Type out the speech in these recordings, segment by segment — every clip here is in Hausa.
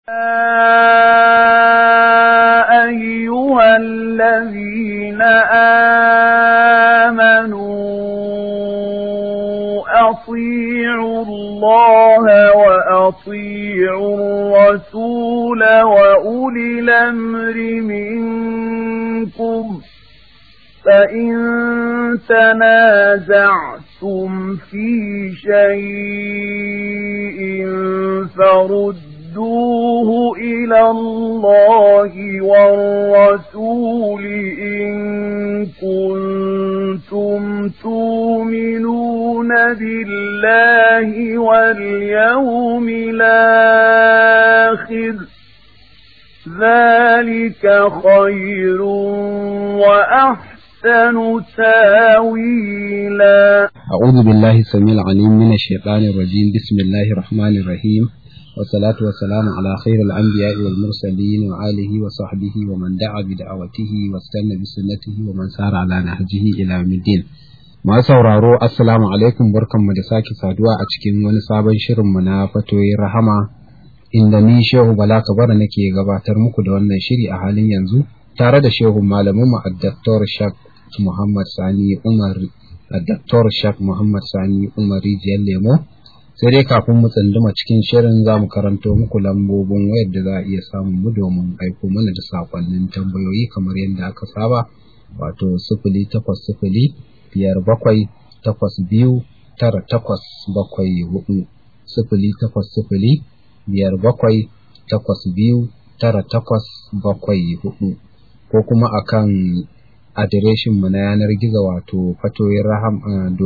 أيها الذين آمنوا أطيعوا الله وأطيعوا الرسول وأولي الأمر منكم فإن تنازعتم في شيء فردوه إلى الله والرسول إن كنتم تؤمنون بالله واليوم الآخر ذلك خير وأحسن أحسن تاويلا أعوذ بالله السميع العليم من الشيطان الرجيم بسم الله الرحمن الرحيم والصلاة والسلام على خير الأنبياء والمرسلين وآله وصحبه ومن دعا بدعوته واستنى بسنته ومن سار على نهجه إلى يوم الدين Ma sauraro assalamu alaikum barkanmu da sake saduwa a cikin wani sabon shirinmu na fatoyin rahama inda ni Shehu Bala Kabara nake gabatar muku da wannan shiri a halin yanzu tare da Shehu malaminmu a Dr. Shak Muhammad Sani Umar Dr. Shak Muhammad Sani Umar Rijiyar Lemo sai dai kafin mu tsunduma cikin shirin za mu karanto muku lambobin wayar da za a iya samun mu domin aiko mana da sakonnin tambayoyi kamar yadda aka saba wato sifili takwas sifili biyar bakwai takwas biyu tara takwas bakwai hudu sifili takwas sifili biyar bakwai takwas biyu tara takwas bakwai hudu ko kuma akan adireshin mu na yanar gizo wato fatoyin raham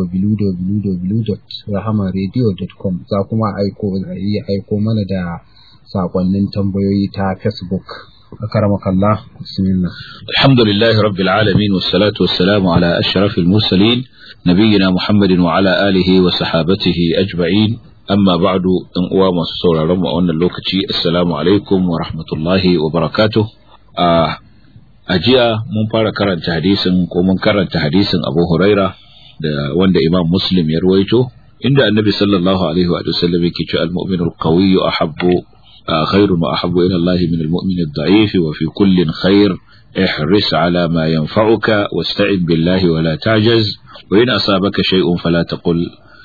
www.rahamaradio.com za kuma aiko iya aiko mana da sakonnin tambayoyi ta facebook أكرمك الله بسم الله الحمد لله رب العالمين والصلاة والسلام على أشرف المرسلين نبينا محمد وعلى آله وصحابته أجمعين أما بعد أن أوام الصورة رمى أن اللوكتي السلام عليكم ورحمة الله وبركاته آه أجيء من فارا كرنت حديث ومن كرنت حديث أبو هريرة وند إمام مسلم يرويته عند النبي صلى الله عليه وسلم يكي المؤمن القوي أحب خير ما أحب إلى الله من المؤمن الضعيف وفي كل خير احرص على ما ينفعك واستعن بالله ولا تعجز وإن أصابك شيء فلا تقل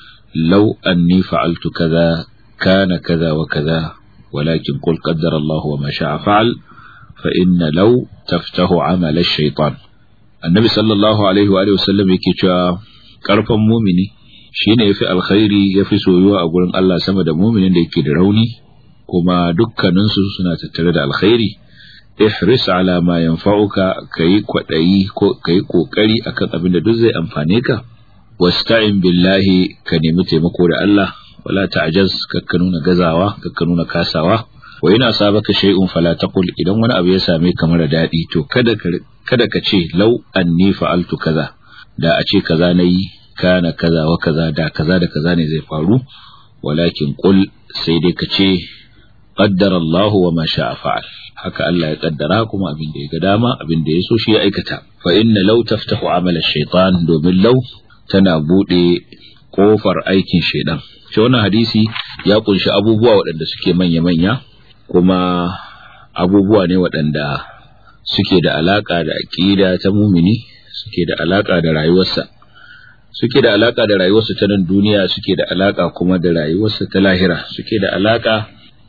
لو أني فعلت كذا كان كذا وكذا ولكن قل قدر الله وما شاء فعل فإن لو تفتح عمل الشيطان النبي صلى الله عليه وآله وسلم يكي كرفا مؤمني shine yafi alkhairi yafi soyuwa a gurin Allah sama da muminin da yake da rauni kuma dukkaninsu suna tattare da alkhairi ihris ala ma yanfa'uka kayi kwadayi ko kayi kokari akan abin da duk zai amfane ka wasta'in billahi ka nemi taimako da Allah wala ta'jaz kakka nuna gazawa kakka nuna kasawa wa ina sabaka shay'un fala taqul idan wani abu ya same ka mara dadi to kada ka kada ka ce law anni fa'altu kaza da a ce kaza nayi kana kaza wa kaza da kaza da kaza ne zai faru walakin qul sai dai ka ce qaddara Allahu wa ma sha'a fa'al haka Allah ya kaddara kuma abin da ya ga dama abin da ya so shi ya aikata fa inna law taftahu amala shaytan domin law tana bude kofar aikin shaydan shi wannan hadisi ya kunshi abubuwa waɗanda suke manya manya kuma abubuwa ne waɗanda suke da alaka da aqida ta mumini suke da alaka da rayuwarsa suke da alaka da rayuwarsa ta nan duniya suke da alaka kuma da rayuwarsa ta lahira suke da alaka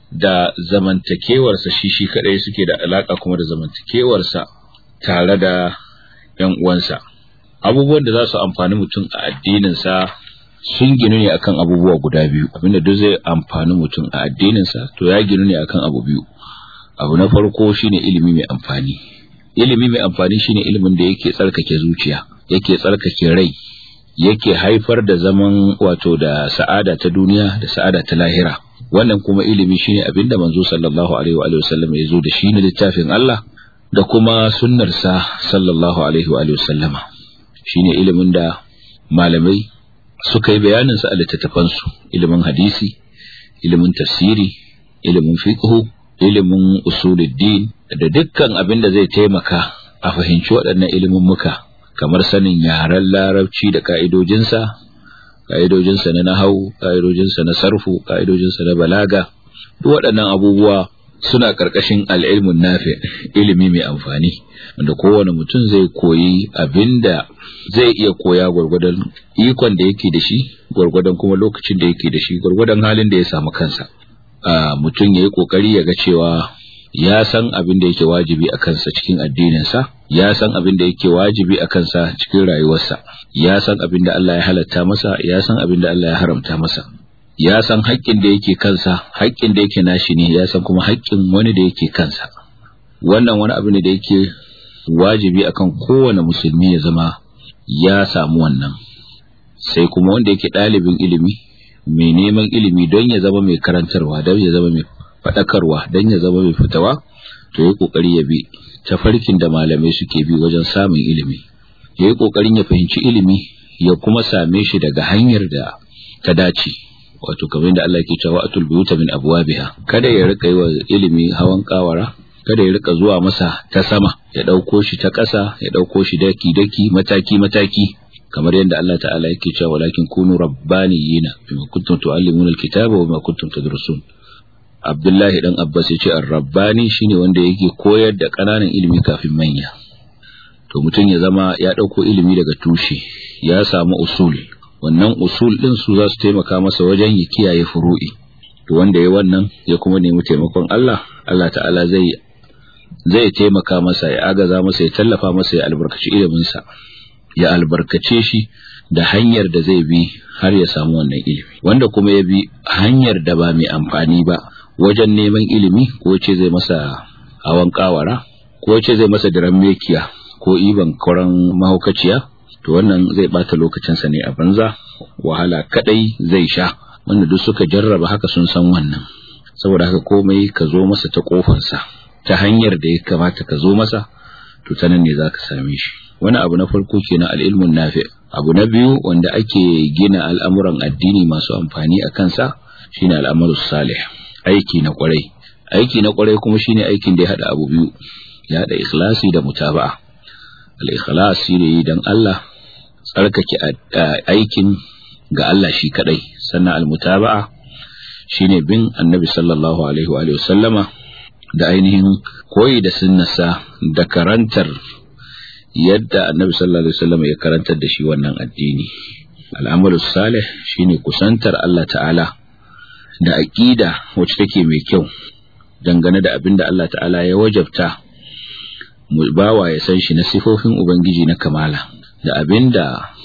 da zamantakewarsa shi shi kadai suke da alaka kuma da zamantakewarsa tare da ‘yan uwansa. Abubuwan da za su amfani mutum a addininsa sun ginu ne akan abubuwa guda biyu, abinda duk zai amfani mutum a addininsa to ya ginu ne akan abu biyu. Abu na farko shine ilimi mai amfani. Ilimi mai amfani shine ilimin da yake tsarkake zuciya, yake tsarkake rai, yake haifar da zaman wato da sa'ada ta duniya da sa'ada ta lahira. wannan kuma ilimi shine abinda manzo sallallahu alaihi wa sallam ya zo da shi ne littafin Allah da kuma sunnarsa sallallahu alaihi wa sallama shine ilimin da malamai suka yi bayanin sa a littattafan su ilimin hadisi ilimin tafsiri ilimin fiqh ilimin usuluddin da dukkan abin da zai taimaka a fahimci waɗannan ilimin muka kamar sanin yaren larabci da ka'idojinsa ka'idojinsa na nahau ka'idojinsa na sarfu ka'idojinsa na balaga duk waɗannan abubuwa suna karkashin al'ilmun nafi ilimi mai amfani wanda kowane mutum zai koyi abinda zai iya koya gwargwadon ikon da yake da shi gwargwadon kuma lokacin da yake da shi gwargwadon halin da ya samu kansa mutum ya yi kokari ya ga cewa ya san abin da yake wajibi a kansa cikin addininsa ya san abin da yake wajibi a kansa cikin rayuwarsa ya san abin da Allah ya halatta masa ya san abin da Allah ya haramta masa ya san haƙƙin da yake kansa haƙƙin da yake nashi ne ya san kuma haƙƙin wani da yake kansa wannan wani abu ne da yake wajibi akan kowane musulmi ya zama ya samu wannan sai kuma wanda yake ɗalibin ilimi mai neman ilimi don ya zama mai karantarwa don ya zama mai faɗakarwa don ya zama mai fitawa to ya ƙoƙari ya bi tafarkin da malamai suke bi wajen samun ilimi ya yi ƙoƙarin ya fahimci ilimi ya kuma same shi daga hanyar da ta dace wato kamar yadda Allah ke cewa atul buyuta min abwabiha kada ya rika yi wa ilimi hawan kawara kada ya rika zuwa masa ta sama ya dauko shi ta ƙasa ya dauko shi daki daki mataki mataki kamar yadda Allah ta'ala yake cewa walakin kunu rabbaniyina bima kuntum tuallimuna alkitaba wa ma kuntum tadrusun Abdullahi dan Abbas ya ce ar-rabbani shine wanda yake koyar da ƙananan ilimi kafin manya to mutum ya zama ya dauko ilimi daga tushe ya samu usul wannan usul din su za su taimaka masa wajen ya kiyaye furu'i to wanda ya wannan ya kuma nemi taimakon Allah Allah ta'ala zai zai taimaka masa ya agaza masa ya tallafa masa ya albarkaci iliminsa ya albarkace shi da hanyar da zai bi har ya samu wannan ilimi wanda kuma ya bi hanyar da ba mai amfani ba wajen neman ilimi ko ce zai masa hawan kawara ko ce zai masa diran mekiya ko iban koran mahaukaciya to wannan zai bata lokacinsa ne a banza wahala kadai zai sha wanda duk suka jarraba haka sun san wannan saboda haka komai ka zo masa ta kofansa ta hanyar da ya kamata ka zo masa to ta nan ne za ka same shi wani abu na farko kenan al'ilmun nafi abu na biyu wanda ake gina al'amuran addini masu amfani a kansa shine al'amarus salih aiki na kwarai aiki na kwarai kuma shine aikin da ya hada abu biyu ya hada ikhlasi da mutaba'a al-ikhlas shine dan Allah tsarkake aikin ga Allah shi kadai sannan al-mutaba'a shine bin annabi sallallahu alaihi wa alihi wasallama da ainihin koyi da sunnarsa da karantar yadda annabi sallallahu alaihi wasallam ya karantar da shi wannan addini al'amalu salih shine kusantar Allah ta'ala da aqida wacce take mai kyau dangane da abin da Allah ta'ala ya wajabta mu bawa ya san shi na sifofin ubangiji na kamala da abin da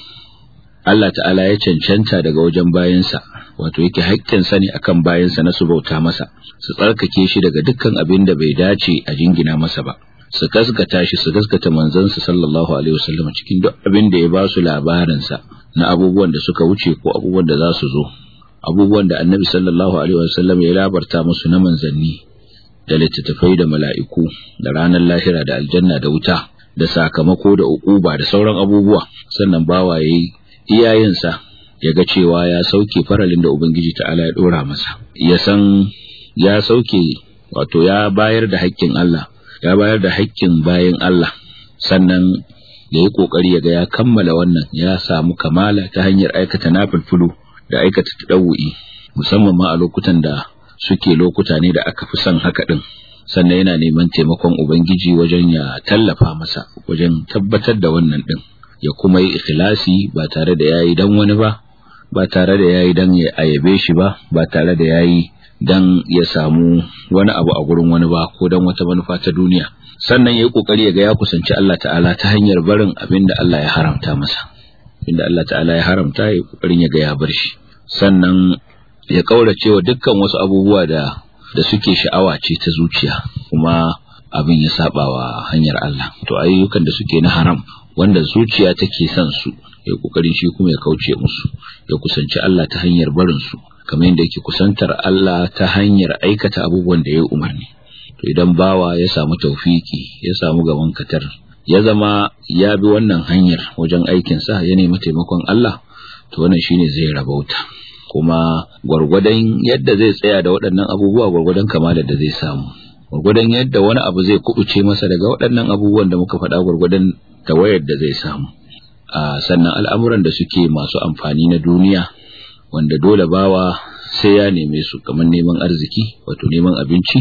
Allah ta'ala ya cancanta daga wajen bayansa wato yake haƙƙinsa ne akan bayansa na su bauta masa su tsarkake shi daga dukkan abin da bai dace a jingina masa ba su gaskata shi su gaskata manzansa sallallahu alaihi wasallam cikin duk abin da ya ba su labarinsa na abubuwan da suka wuce ko abubuwan da za su zo abubuwan da annabi sallallahu alaihi wasallam ya labarta musu na manzanni da littattafai da mala'iku da ranar lahira da aljanna da wuta da sakamako da ukuba da sauran abubuwa sannan bawa yayi iyayensa ya ga cewa ya sauke faralin da ubangiji ta'ala ya dora masa ya san ya sauke wato ya bayar da haƙƙin Allah ya bayar da haƙƙin bayan Allah sannan ya yi ƙoƙari ya ga ya kammala wannan ya samu kamala ta hanyar aikata nafilfulu da aikata tadawu'i musamman ma a lokutan da suke lokuta ne da aka fi son haka din sannan yana neman taimakon ubangiji wajen ya tallafa masa wajen tabbatar da wannan din ya kuma yi ikhlasi ba tare da yayi dan wani ba ba tare da yayi dan ya ayabe shi ba ba tare da yayi dan ya samu wani abu a gurin wani ba ko dan wata manufa ta duniya sannan yayi kokari ya ga ya kusanci Allah ta'ala ta hanyar barin abin da Allah ya haramta masa inda Allah ta'ala ya haramta yayi kokarin ya ga ya bar shi sannan ya kaurace wa dukkan wasu abubuwa da da suke sha'awa ce ta zuciya kuma abin ya saba wa hanyar Allah to ayyukan da suke na haram wanda zuciya take son su ya kokarin shi kuma ya kauce musu ya kusanci Allah ta hanyar barin su kamar yadda yake kusantar Allah ta hanyar aikata abubuwan da ya umarni to idan bawa ya samu taufiki ya samu gaban katar ya zama ya bi wannan hanyar wajen aikin sa ya nemi taimakon Allah to wannan shine zai rabauta kuma gwargwadon yadda zai tsaya da waɗannan abubuwa gwargwadon kamalar da zai samu gwargwadon yadda wani abu zai kubuce masa daga waɗannan abubuwan da muka faɗa gwargwadon tawayar da zai samu a sannan al'amuran da suke masu amfani na duniya wanda dole bawa sai ya neme su kamar neman arziki wato neman abinci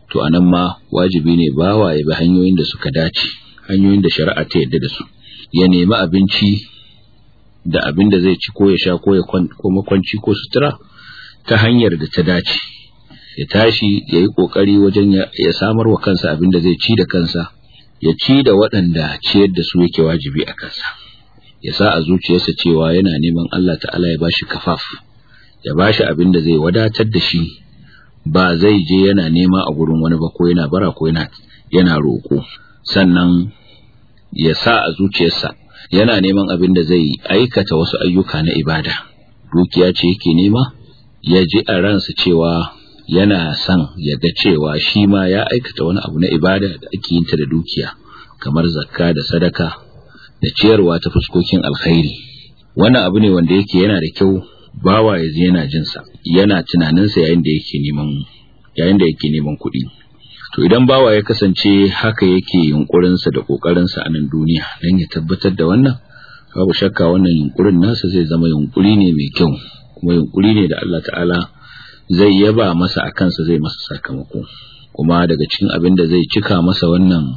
to anan ma wajibi ne bawa ya bi hanyoyin da suka dace hanyoyin da shari'a ta yadda da su ya nemi abinci da abin da zai ci ko ya sha ko ya ko makwanci ko sutura ta hanyar da ta dace ya tashi ya yi kokari wajen ya samar wa kansa abin da zai ci da kansa ya ci da waɗanda ciyar da su yake wajibi a kansa ya sa a zuciyarsa cewa yana neman Allah ta'ala ya bashi kafaf ya bashi abin da zai wadatar da shi ba zai je yana nema a gurin wani ba ko yana bara ko yana yana roƙo sannan ya sa a zuciyarsa yana neman abin da zai aikata wasu ayyuka na ibada dukiya ce yake nema ya ji a ransa cewa yana son ya ga cewa shi ma ya aikata wani abu na ibada da ake yin ta da dukiya kamar zakka da sadaka da ciyarwa ta fuskokin alkhairi wannan abu ne wanda yake yana da kyau bawa ya yana jinsa yana tunaninsa yayin da yake neman yayin da yake neman kuɗi to idan bawa ya kasance haka yake yunkurinsa da ƙoƙarinsa a nan duniya don ya tabbatar da wannan babu shakka wannan yunkurin nasa zai zama yunkuri ne mai kyau kuma yunkuri ne da Allah ta'ala zai yaba masa a kansa zai masa sakamako kuma daga cikin abin da zai cika masa wannan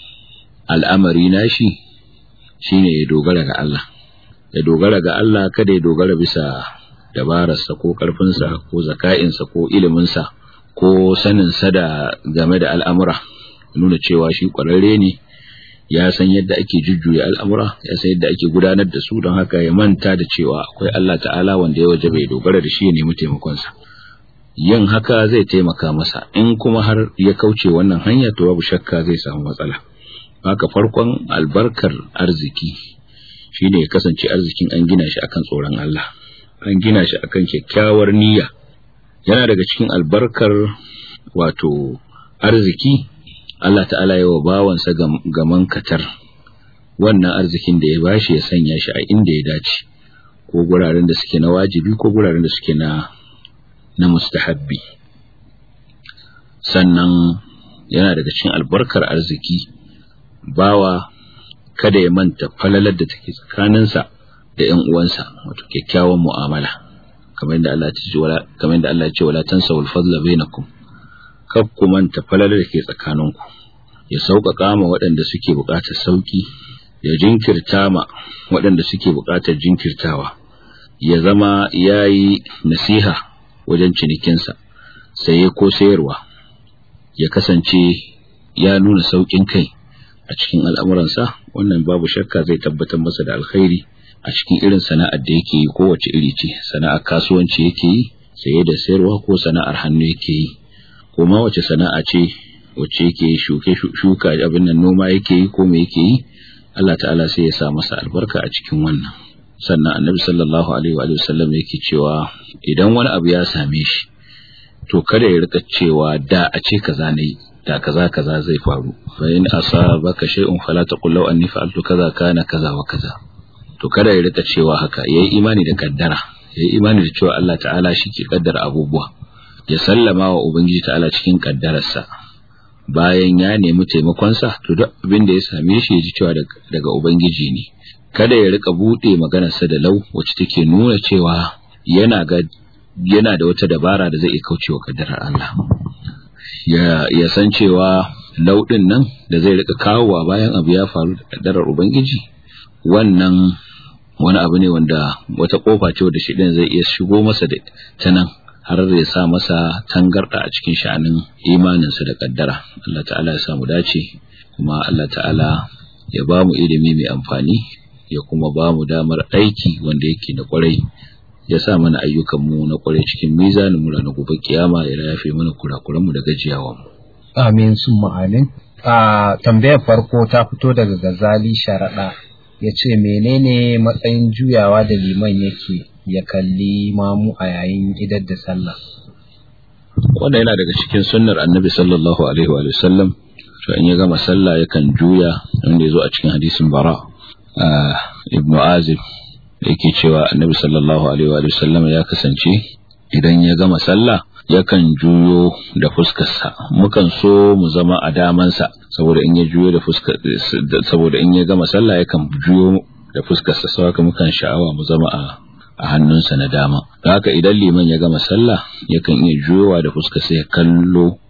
al'amari nashi shine ya dogara ga Allah ya dogara ga Allah kada ya dogara bisa dabararsa ko ƙarfinsa ko zaka'insa ko iliminsa ko saninsa da game da al'amura nuna cewa shi ƙwararre ne ya san yadda ake jujjuya al'amura ya san yadda ake gudanar da su don haka ya manta da cewa akwai Allah ta'ala wanda ya waje bai dogara da shi ya nemi taimakonsa yin haka zai taimaka masa in kuma har ya kauce wannan hanya to babu shakka zai samu matsala haka farkon albarkar arziki shine ya kasance arzikin an gina shi akan tsoron Allah an gina shi akan kyakkyawar niyya yana daga cikin albarkar wato arziki Allah ta'ala yawa bawansa gaman katar wannan arzikin da ya bashi ya sanya shi a inda ya dace ko guraren da suke na wajibi ko guraren da suke na na mustahabbi sannan yana daga cikin albarkar arziki bawa kada ya manta falalar da take tsakaninsa da ƴan uwansa wato kyakkyawan mu'amala kamar yadda Allah ya ce wala kamar yadda Allah ya ce wala tansawul fadla bainakum kar ku manta falalar da ke tsakaninku ya sauƙaƙa ma waɗanda suke buƙatar sauƙi ya jinkirta ma waɗanda suke buƙatar jinkirtawa ya zama ya yi nasiha wajen cinikinsa saye ko sayarwa ya kasance ya nuna sauƙin kai a cikin al'amuransa wannan babu shakka zai tabbatar masa da alkhairi a cikin irin sana'ar da yake yi kowace iri ce sana'ar kasuwanci yake yi saye da sayarwa ko sana'ar hannu yake yi ko ma wace sana'a ce wacce yake shuke shuka abin nan noma yake yi ko me yake yi Allah ta'ala sai ya sa masa albarka a cikin wannan sannan annabi sallallahu alaihi wa sallam yake cewa idan wani abu ya same shi to kada ya rika cewa da a ce kaza ne da kaza kaza zai faru fa in asabaka shay'un fala taqul law anni fa'altu kaza kana kaza wa kaza to kada ya rika cewa haka yayi imani da kaddara yayi imani da cewa Allah ta'ala shi ke kaddara abubuwa ya sallama wa ubangiji ta'ala cikin kaddararsa bayan ya nemi taimakonsa to duk abin da ya same shi ya ji cewa daga ubangiji ne kada ya rika bude maganarsa da lau wacce take nuna cewa yana ga yana da wata dabara da zai iya kaucewa kaddarar Allah ya ya san cewa lauɗin nan da zai rika kawowa bayan abu ya faru da kaddarar ubangiji wannan wani abu ne wanda wata kofa ce wadda shi zai iya shigo masa da ta nan har ya sa masa tangarda a cikin sha'anin imaninsa da kaddara Allah ta'ala ya samu dace kuma Allah ta'ala ya ba mu ilimi mai amfani ya kuma ba mu damar aiki wanda yake na kwarai ya sa mana ayyukanmu na kwarai cikin mizanin mu na gobe kiyama ya yafe mana kurakuranmu da gajiyawanmu amin summa amin a tambayar farko ta fito daga gazali sharaɗa ya ce menene matsayin juyawa da liman yake ya kalli mamu a yayin idar da sallah wanda yana daga cikin sunnar annabi sallallahu alaihi wa sallam to in ya gama sallah yakan juya wanda ya zo a cikin hadisin bara ibnu azib yake cewa annabi sallallahu alaihi wa sallam ya kasance idan ya gama sallah yakan juyo da fuskarsa mukan so mu zama a damansa saboda in ya juyo da fuskar saboda in ya gama sallah yakan juyo da fuskarsa sau haka mukan sha'awa mu zama a a hannunsa na dama haka idan liman ya gama sallah yakan iya juyowa da fuskarsa ya kallo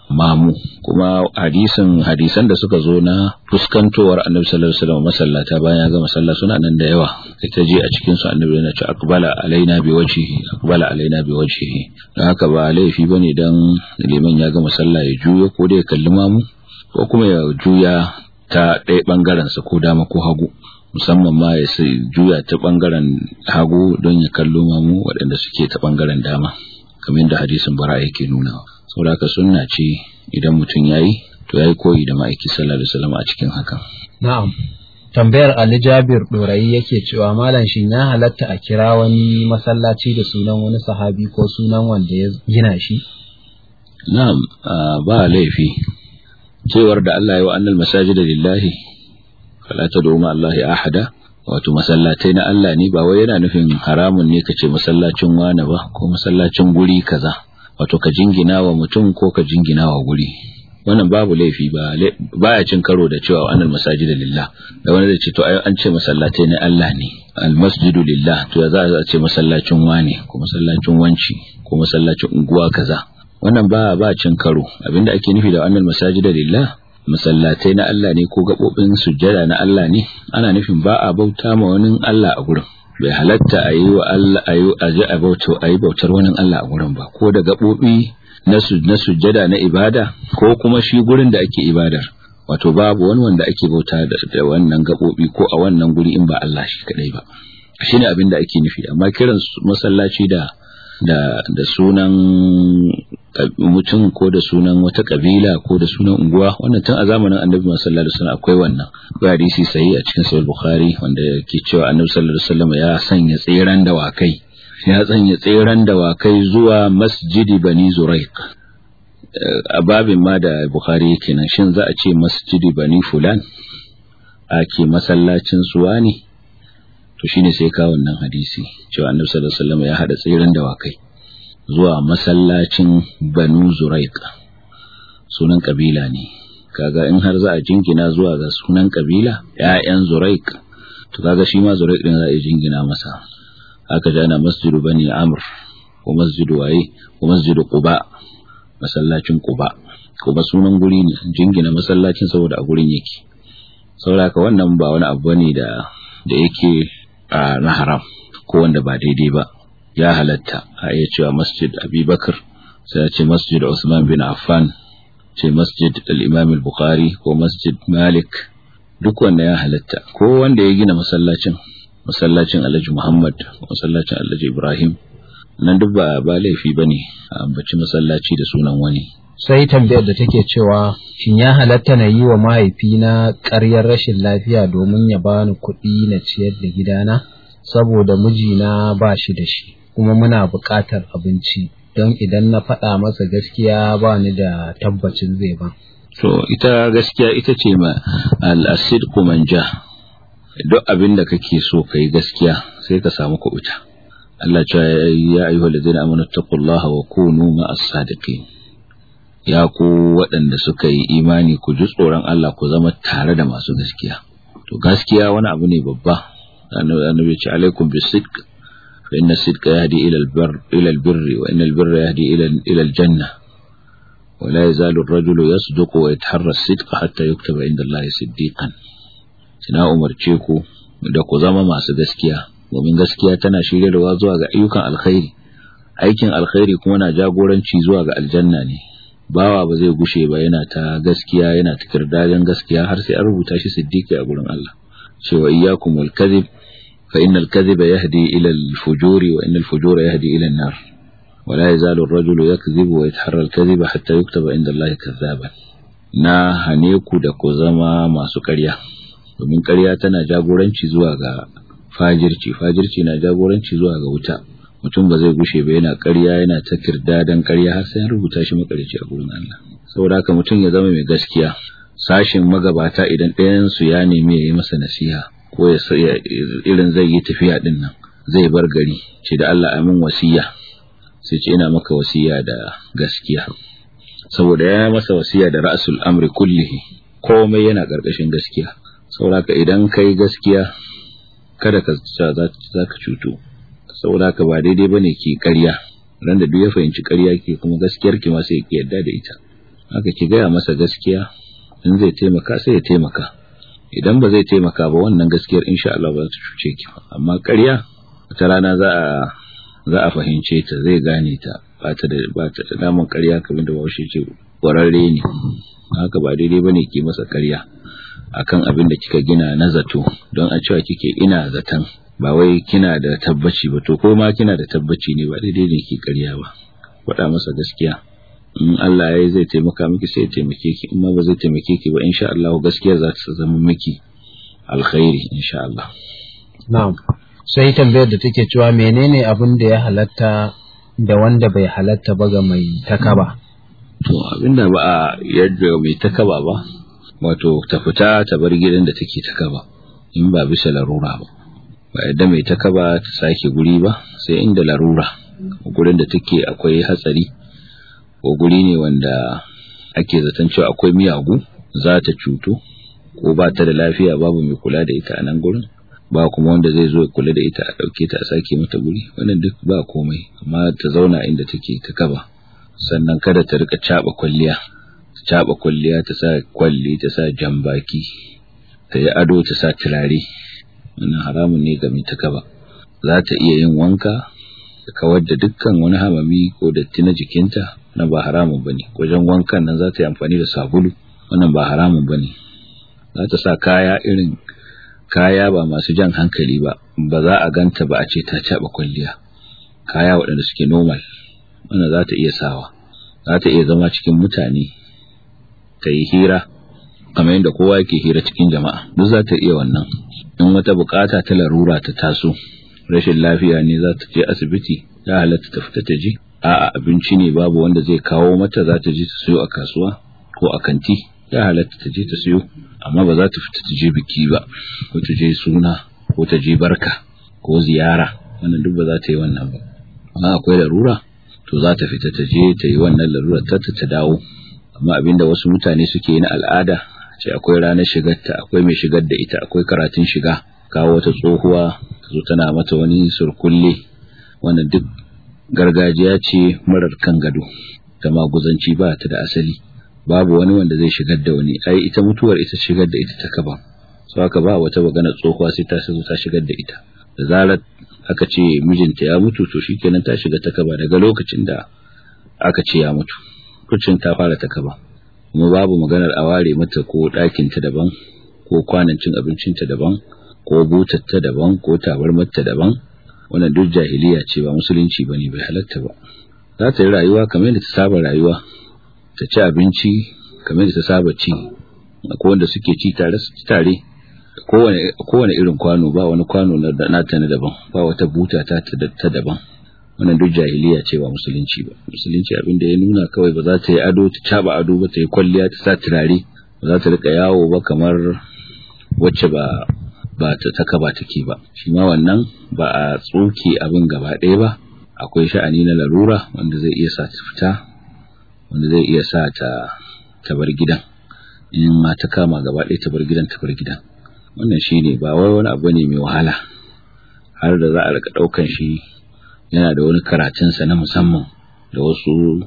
mamu kuma hadisin hadisan da suka zo na fuskantowar annabi sallallahu alaihi wasallam masallata bayan ya gama sallah suna nan da yawa ita je a cikin su annabi yana ce aqbala alaina bi wajhihi aqbala alaina bi wajhihi dan haka ba laifi bane dan liman ya gama sallah ya juyo ko da ya kalli mamu ko kuma ya juya ta ɗaya bangaren sa ko dama ko hagu musamman ma ya juya ta bangaren hagu don ya kallo mamu waɗanda suke ta bangaren dama kamar da hadisin bara yake nunawa saboda sunna ce idan mutum yayi to yayi koyi da ma'aiki sallallahu alaihi wasallam a cikin hakan na'am tambayar Ali Jabir Dorayi yake cewa malam shin ya halatta a kira wani masallaci da sunan wani sahabi ko sunan wanda ya gina shi na'am ba laifi cewar da Allah ya wa annal masajida lillahi fala tad'u ma Allah ahada wato masallatai na Allah ne ba wai yana nufin haramun ne kace masallacin wani ba ko masallacin guri kaza wato ka jingina wa mutum ko ka jingina wa guri wannan babu laifi ba baya cin karo da cewa annal masajid lillah da wani zai ce to ai an ce masallatai na Allah ne al masjidu lillah to ya za a ce masallacin wani ko masallacin wanci ko masallacin unguwa kaza wannan ba ba cin karo abinda ake nufi da annal masajid lillah masallatai na Allah ne ko gabobin sujjada na Allah ne ana nufin ba a bauta ma wani Allah a gurin bai halatta a yi wa Allah a yi a ji a bauta a yi bautar wani Allah a gurin ba ko da gaɓoɓi na na sujjada na ibada ko kuma shi gurin da ake ibadar wato babu wani wanda ake bauta da wannan gaɓoɓi ko a wannan guri in ba Allah shi kadai ba shine abin da ake nufi amma kiran masallaci da da da sunan mutum ko da sunan wata kabila ko da sunan unguwa wannan tun a zamanin annabi sallallahu alaihi wasallam akwai wannan akwai hadisi sahihi a cikin sahih bukhari wanda yake cewa annabi sallallahu alaihi wasallam ya sanya tseren dawakai ya sanya tseren dawakai zuwa masjidi bani zuraik a babin ma da bukhari yake nan shin za a ce masjidi bani fulan ake masallacin suwa ne to shine sai ka wannan hadisi cewa annabi sallallahu alaihi wasallam ya hada tseren dawakai zuwa masallacin Banu Zuraik sunan kabila ne kaga in har za a jingina zuwa ga sunan kabila ƴaƴan Zuraik to kaga shi ma Zuraik din za a jingina masa aka ji ana masjidu bani Amr ko masjidu waye ko masjidu Quba masallacin Quba kuma sunan guri ne jingina masallacin saboda a gurin yake saboda wannan ba wani abu ne da da yake na haram ko wanda ba daidai ba ya halatta a iya cewa masjid abubakar sai ya ce masjid usman bin affan ce masjid al-imam al-bukhari ko masjid malik duk wanda ya halatta ko wanda ya gina masallacin masallacin alhaji muhammad masallacin alhaji ibrahim nan duk ba ba laifi bane a ambaci masallaci da sunan wani sai tambayar da take cewa shin ya halatta na yi wa mahaifina ƙaryar rashin lafiya domin ya bani kuɗi na ciyar da gidana saboda mijina ba shi da shi kuma muna buƙatar abinci don idan na faɗa masa gaskiya ba ni da tabbacin zai ba. To ita gaskiya ita ce ma al'asid manja duk abin da kake so ka yi gaskiya sai ka samu kuɓuta. Allah ce ya ayyuhal ladina amanu taqullaha wa kunu ma'as sadiqin. Ya ku waɗanda suka yi imani ku ji tsoron Allah ku zama tare da masu gaskiya. To gaskiya wani abu ne babba. Annabi ce alaikum bisidq فإن الصدق يهدي إلى البر إلى البر وإن البر يهدي إلى إلى الجنة ولا يزال الرجل يصدق ويتحرى الصدق حتى يكتب عند الله صديقا ina umarce ku da ku zama masu gaskiya domin gaskiya tana shiryarwa zuwa ga ayyukan alkhairi aikin alkhairi kuma na jagoranci zuwa ga aljanna ne bawa ba zai gushe ba yana ta gaskiya yana ta kirdadin gaskiya har sai an rubuta shi siddiqi a gurin Allah cewa iyyakum wal kadhib فإن الكذب يهدي إلى الفجور وإن الفجور يهدي إلى النار ولا يزال الرجل يكذب ويتحرى الكذب حتى يكتب عند الله كذابا na hane ku da ku zama masu ƙarya domin ƙarya tana jagoranci zuwa ga fajirci fajirci na jagoranci zuwa ga wuta mutum ba zai gushe ba yana ƙarya yana ta kirdadan ƙarya har sai an rubuta shi makarici a gurin Allah saboda haka mutum ya zama mai gaskiya sashin magabata idan ɗayan su ya nemi ya yi masa nasiha ko ya irin zai yi tafiya din nan zai bar gari ce da Allah amin wasiya sai ce ina maka wasiya da gaskiya saboda ya masa wasiya da ra'sul amri kullihi komai yana karkashin gaskiya saboda idan kai gaskiya kada ka za ka cutu saboda ba daidai bane ki ƙarya ran da duk ya fahimci ƙarya ke kuma gaskiyar ki ma sai ki yarda da ita haka ki gaya masa gaskiya in zai taimaka sai ya taimaka idan ba zai taimaka ba wannan gaskiyar insha Allah ba za ta cuce ki ba amma ƙarya wata rana za a za a fahimce ta zai gane ta ba ta da ba ta da namun ƙarya kamar da Bahaushe ce ƙwararre ne haka ba daidai bane ki masa ƙarya akan abin da kika gina na zato don a cewa kike ina zaton ba wai kina da tabbaci ba to ko ma kina da tabbaci ne ba daidai ne ki ƙarya ba faɗa masa gaskiya in Allah ya zai taimaka miki sai ya taimake ki in ma ba zai taimake ki ba insha Allah gaskiya za ta zama miki alkhairi insha Allah na'am sai tambayar da take cewa menene abin da ya halatta da wanda bai halatta ba ga mai takaba to abinda ba a yadda mai takaba ba wato ta fita ta bar gidan da take takaba in ba bisa larura ba ba yadda mai takaba ta sake guri ba sai inda larura gurin da take akwai hatsari ko guri ne wanda ake zaton cewa akwai miyagu za ta cutu ko ba ta da lafiya babu mai kula da ita a nan gurin ba kuma wanda zai zo ya kula da ita a ɗauke ta a sake mata guri wannan duk ba komai amma ta zauna inda take ta kaba sannan kada ta rika caba kwalliya ta caba kwalliya ta sa kwalli ta sa jambaki ta yi ado ta sa turare wannan haramun ne ga mai ta kaba za ta iya yin wanka ta kawar da dukkan wani hamami ko datti na jikinta na ba haramun bane wajen wankan nan za ta yi amfani da sabulu wannan ba haramun bane za ta sa kaya irin kaya ba masu jan hankali ba ba za a ganta ba a ce ta caɓa kwalliya kaya waɗanda suke normal wannan za ta iya sawa za ta iya zama cikin mutane ta yi hira kamar yadda kowa yake hira cikin jama'a duk za ta iya wannan in wata bukata ta larura ta taso rashin lafiya ne za ta je asibiti ya halatta ta fita ta je a'a abinci ne babu wanda zai kawo mata za ta je ta siyo a kasuwa ko a kanti ya halatta ta je ta siyo amma ba za ta fita ta je biki ba ko ta je suna ko ta je barka ko ziyara wannan duk ba za ta yi wannan ba amma akwai larura to za ta fita ta je ta yi wannan larura ta ta dawo amma abinda wasu mutane suke yi na al'ada ce akwai ranar shigarta akwai mai shigar da ita akwai karatun shiga kawo wata tsohuwa ta zo tana mata wani surkulle wannan duk gargajiya ce marar kan gado ta maguzanci ba ta da asali babu wani wanda zai shigar da wani ai ita mutuwar ita shigar da ita ta kaba so haka ba wata magana tsohuwa sai ta zo ta shigar da ita da zarar aka ce mijinta ya mutu to shikenan ta shiga ta kaba daga lokacin da aka ce ya mutu kucin ta fara ta kaba kuma babu maganar a ware mata ko ɗakin ta daban ko kwanan cin abincin ta daban ko butar ta daban ko tabarmar ta daban wannan duk jahiliya ce ba musulunci bane bai halatta ba za ta yi rayuwa kamar yadda ta saba rayuwa ta ci abinci kamar da ta saba ci akwai wanda suke ci tare su ci tare kowane irin kwano ba wani kwano na ta na daban ba wata buta ta ta daban wannan duk jahiliya ce ba musulunci ba musulunci abin da ya nuna kawai ba za ta yi ado ta caba ado ba ta yi kwalliya ta sa turare ba za ta rika yawo ba kamar wacce ba ba ta taka ba take ba shi ma wannan ba a tsoke abin gaba ɗaya ba akwai sha'ani na larura wanda zai iya sa ta fita wanda zai iya sa ta ta bar gidan in ma ta kama gaba ɗaya ta bar gidan ta bar gidan wannan shine ba wai wani abu ne mai wahala har da za a rika ɗaukan shi yana da wani karatunsa na musamman da wasu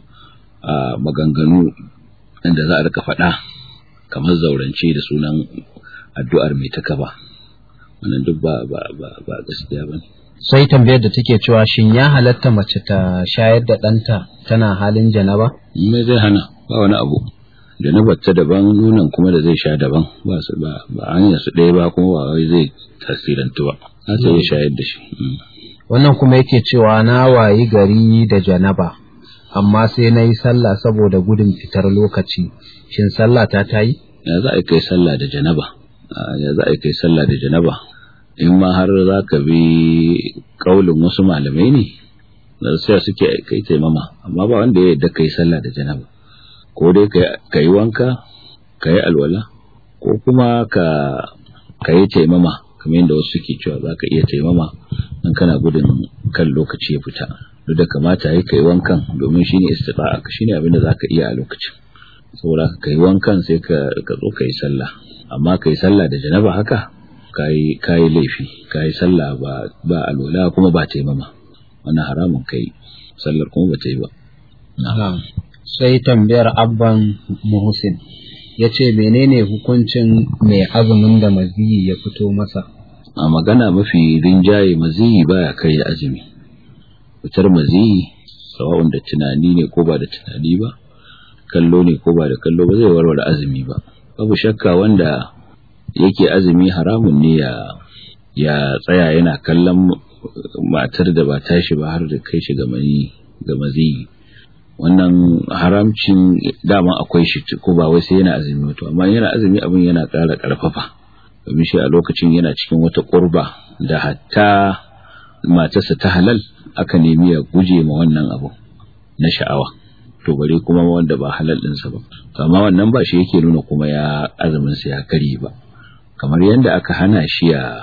maganganu da za a rika faɗa kamar zaurance da sunan addu'ar mai ta kaba wannan duk ba ba ba ba gaskiya bane sai tambayar da take cewa shin ya halatta mace ta shayar da ɗanta tana halin janaba? Me zai hana ba wani abu. Janabar ta daban nunan kuma da zai sha daban ba su ba ba hanyar su ɗaya ba kuma ba wai zai tasirantu ba. Za ta iya shayar da shi. Wannan kuma yake cewa na wayi gari da janaba amma sai na yi sallah saboda gudun fitar lokaci. Shin sallah ta ta yi? Ya za a kai sallah da janaba? Ya za a kai sallah da janaba? in ma har za ka bi kaulin wasu malamai ne da sai suke kai taimama amma ba wanda ya yadda kai sallah da janaba ko dai ka yi wanka ka yi alwala ko kuma ka ka yi taimama kamar yadda wasu suke cewa za ka iya taimama in kana gudun kan lokaci ya fita duk da kamata ya kai wankan domin shine istifa'a shine abin da za ka iya a lokacin saboda ka yi wankan sai ka zo ka yi sallah amma ka yi sallah da janaba haka kayi kayi laifi kayi sallah ba ba alwala kuma ba taimama wannan haramun kai sallar kuma ba ta yi ba sai tambayar abban muhsin ya ce menene hukuncin mai azumin da maziyi ya fito masa a magana mafi rinjaye maziyi baya kai da azumi fitar maziyi sawa'un da tunani ne ko ba da tunani ba kallo ne ko ba da kallo ba zai warware azumi ba babu shakka wanda yake azumi haramun ne ya ya tsaya yana kallon matar da ba tashi ba har da kai shi ga mani ga maziyi wannan haramcin dama akwai shi ko ba wai sai yana azumi to amma yana azumi abin yana ƙara ƙarfafa domin shi a lokacin yana cikin wata ƙurba da hatta matarsa ta halal aka nemi ya guje ma wannan abu na sha'awa to bare kuma wanda ba halal ɗinsa ba to amma wannan ba shi yake nuna kuma ya azumin sa ya kare ba kamar yadda aka hana shi ya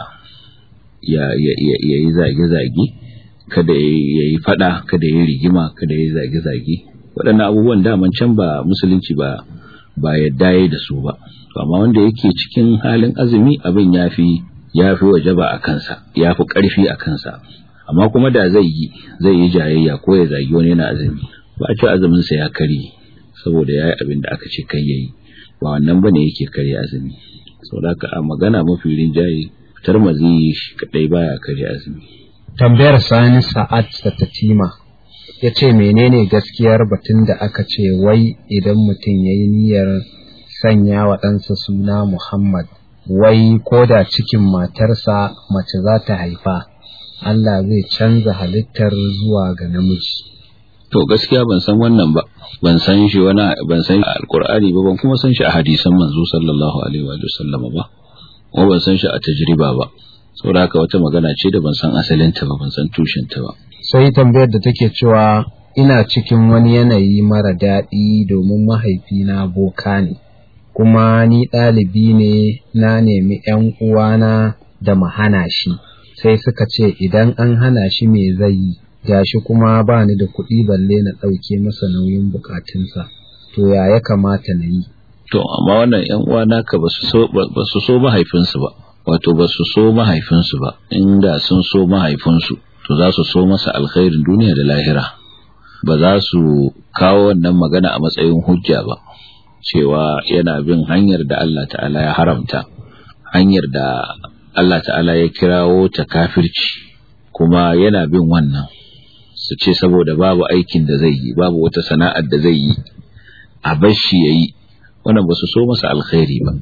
ya ya yi zage-zage kada ya yi fada kada ya yi rigima kada ya yi zage-zage waɗannan abubuwan daman can ba musulunci ba ba yadda ya da su ba to amma wanda yake cikin halin azumi abin ya fi ya fi wajaba a kansa ya fi ƙarfi a kansa amma kuma da zai yi zai yi jayayya ko ya zagi wani yana azumi ba a ce azumin sa ya kare saboda ya yi abin da aka ce kai yayi ba wannan bane yake kare azumi saboda haka a magana mafi rinjaye fitar mazi shi kadai baya kare azumi tambayar sani sa'ad satatima ya ce menene gaskiyar batun da aka ce wai idan mutum ya yi niyyar sanya wa ɗansa suna muhammad wai ko da cikin matarsa mace za ta haifa allah zai canza halittar zuwa ga namiji to gaskiya ban san wannan ba ban san shi wani ban san shi a alkur'ani ba ban kuma san shi a hadisan manzo sallallahu alaihi wa sallam ba kuma ban san shi a tajriba ba saboda haka wata magana ce da ban san asalinta ba ban san tushenta ba sai tambayar da take cewa ina cikin wani yanayi mara daɗi domin mahaifina boka ne kuma ni ɗalibi ne na nemi ‘yan uwana da mu hana shi sai suka ce idan an hana shi me zai yi gashi kuma ba ni da kuɗi balle na ɗauke masa nauyin bukatunsa to ya ya kamata na yi to amma wannan ‘yan uwa naka ba su so mahaifinsu ba wato ba su so mahaifinsu ba inda sun so mahaifinsu to za su so masa alkhairin duniya da lahira ba za su kawo wannan magana a matsayin hujja ba cewa yana bin hanyar da Allah ta'ala ya haramta hanyar da Allah ta'ala ya kirawo ta kafirci kuma yana bin wannan su ce saboda babu aikin da zai yi babu wata sana'ar da zai yi a bashi yayi wannan ba su so masa alkhairi ba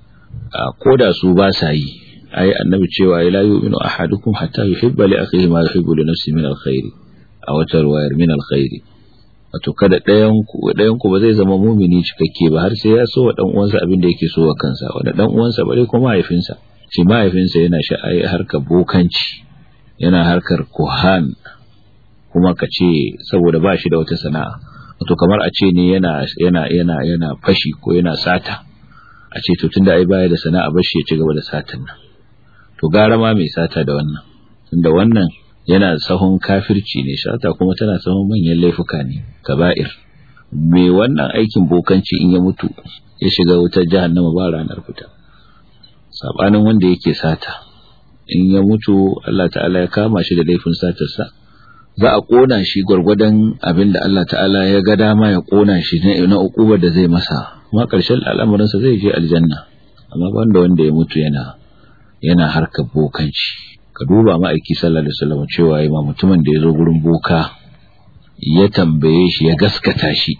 ko da su ba sa yi ai annabi cewa la yu'minu ahadukum hatta yuhibba li akhihi ma yuhibbu li nafsihi min alkhairi a wata ruwayar min alkhairi wato kada ɗayan ku ɗayan ku ba zai zama mumini cikakke ba har sai ya so wa dan uwansa abin da yake so wa kansa wanda dan uwansa bare kuma mahaifinsa shi mahaifinsa yana sha'ai harkar bokanci yana harkar kuhan kuma ka ce saboda ba shi da wata sana'a wato kamar a ce ne yana yana yana yana fashi ko yana sata a ce to tunda ai baya da sana'a ba shi ya ci gaba da satan nan to gara ma mai sata da wannan tunda wannan yana sahun kafirci ne shata kuma tana sahun manyan laifuka ne kaba'ir me wannan aikin bokanci in ya mutu ya shiga wutar jahannama ba ranar fita sabanin wanda yake sata in ya mutu Allah ta'ala ya kama shi da laifin satarsa za a kona shi gwargwadon abin da Allah ta'ala ya ga dama ya kona shi na ukubar da zai masa kuma ƙarshen al'amuransa zai je aljanna amma banda wanda ya mutu yana yana harkar bokanci ka duba ma'aiki sallallahu alaihi wasallam cewa ma mutumin da ya zo gurin boka ya tambaye shi ya gaskata shi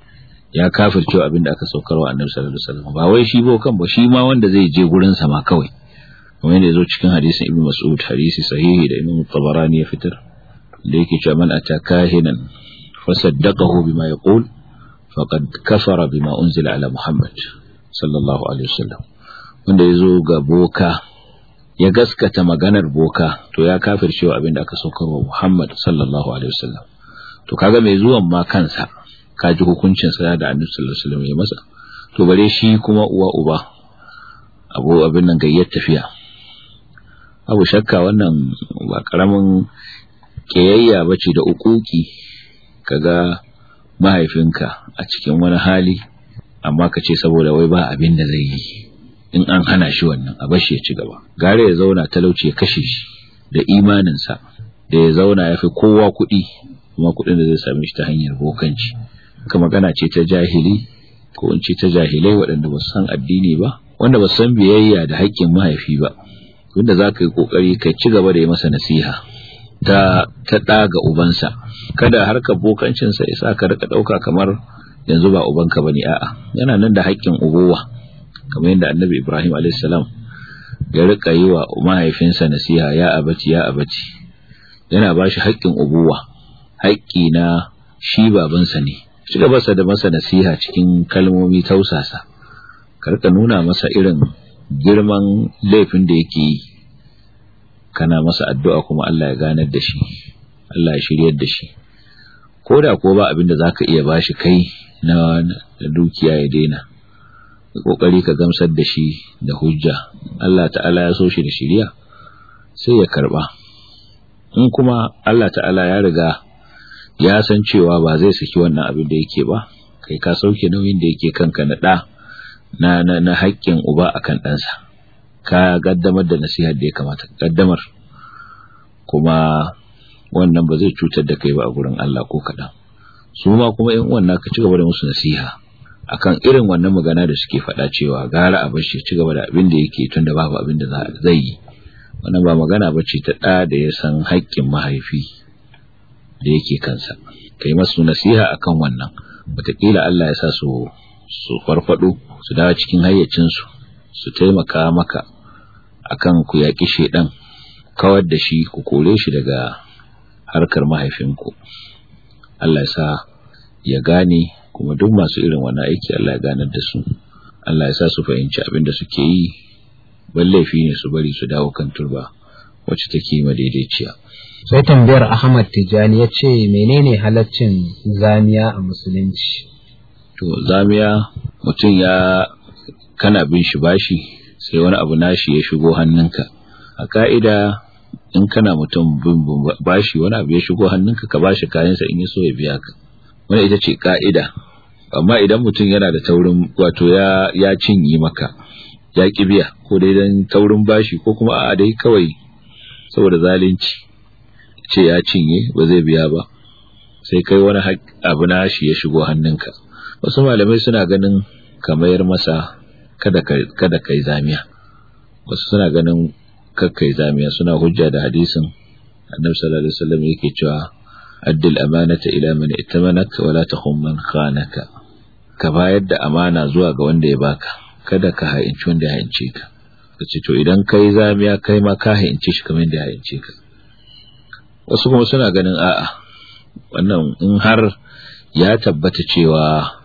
ya kafircewa abin da aka saukarwa annabi sallallahu alaihi wasallam ba wai shi bokan ba shi ma wanda zai je gurin sa ma kawai kamar yadda ya zo cikin hadisin ibnu mas'ud hadisi sahihi da imam tabarani ya fitar da yake cewa man ataka hinan fasaddaqahu bima yaqul faqad kafara bima unzila ala muhammad sallallahu alaihi wasallam wanda ya zo ga boka ya gaskata maganar boka to ya kafircewa abin da aka saukarwa muhammad sallallahu alaihi wasallam to kaga mai zuwan ma kansa ka ji hukuncin sa da annabi sallallahu alaihi wasallam ya masa to bare shi kuma uwa uba abu abin nan gayyar tafiya abu shakka wannan ba karamin kiyayya bace da ukuki kaga mahaifinka a cikin wani hali amma ka ce saboda wai ba abin da zai yi in an hana shi wannan a bashi ya ci gaba gare ya zauna talauci ya kashe shi da imaninsa da ya zauna ya fi kowa kuɗi kuma kuɗin da zai same shi ta hanyar bokanci ka magana ce ta jahili ko in ce ta jahilai waɗanda ba su san addini ba wanda ba su san biyayya da haƙƙin mahaifi ba wanda za ka yi ƙoƙari ka ci gaba da yi masa nasiha ta ta ɗa ga ubansa kada har ka bokancinsa ya sa ka rika ɗauka kamar yanzu ba ubanka ba ne a'a yana nan da haƙƙin ugowa kamar yadda annabi ibrahim alaihissalam ya rika yi wa mahaifinsa nasiha ya abaci ya abaci yana ba shi haƙƙin ubuwa haƙƙi na shi babansa ne ci gaba da masa nasiha cikin kalmomi tausasa karka nuna masa irin girman laifin da yake yi kana masa addu'a kuma Allah ya ganar da shi Allah ya shiryar da shi ko da ko ba abin da zaka iya bashi kai na dukiya ya daina kokari ka gamsar da shi da hujja Allah ta'ala ya so shi da shiriya sai ya karba in kuma Allah ta'ala ya riga ya san cewa ba zai saki wannan abin da yake ba kai ka sauke nauyin da yake kanka na da na na, na haƙƙin uba akan ɗansa ka gaddamar da nasihar da ya kamata gaddamar kuma wannan ba zai cutar da kai ba a gurin Allah ko kaɗan su ma kuma in wannan ka ci gaba da musu nasiha akan irin wannan magana da suke faɗa cewa gara a bashi ci gaba da abin da yake tun da babu abin da zai yi wannan ba magana ba ce ta ɗa da ya san haƙƙin mahaifi da yake kansa kai masu nasiha akan wannan wataƙila Allah ya sa su su farfado su dawo cikin hayyacinsu su taimaka maka akan ku yaƙi shedan kawar da shi ku kore shi daga harkar mahaifinku Allah ya sa ya gane kuma duk masu irin wannan aiki Allah ya ganar da su Allah ya sa su fahimci abin da suke yi ban laifi ne su bari su dawo kan turba wacce take madaidaiciya sai tambayar Ahmad Tijani ya ce menene halaccin zamiya a musulunci to zamiya mutum ya kana bin shi bashi sai wani abu nashi ya shigo hannunka a ka'ida in kana mutum bin bashi wani abu ya shigo hannunka ka bashi kayansa in ya so ya biya ka wani ita ce ka'ida amma idan mutum yana da taurin wato ya ya cinye maka ya ki biya ko dai dan taurin bashi ko kuma a dai kawai saboda zalunci ce ya cinye ba zai biya ba sai kai wani abu na shi ya shigo hannunka wasu malamai suna ganin ka mayar masa kada kada kai zamiya wasu suna ganin kakkai zamiya suna hujja da hadisin annabi sallallahu alaihi wasallam yake cewa addil amanata ila man itamanaka wala takhum man khanaka ka bayar da amana zuwa ga wanda ya baka kada ka ha'inci wanda ya ha'ince ka kace to idan kai zamiya kai ma ka ha'ince shi kamar yadda ya ha'ince ka wasu kuma suna ganin a'a wannan in har ya tabbata cewa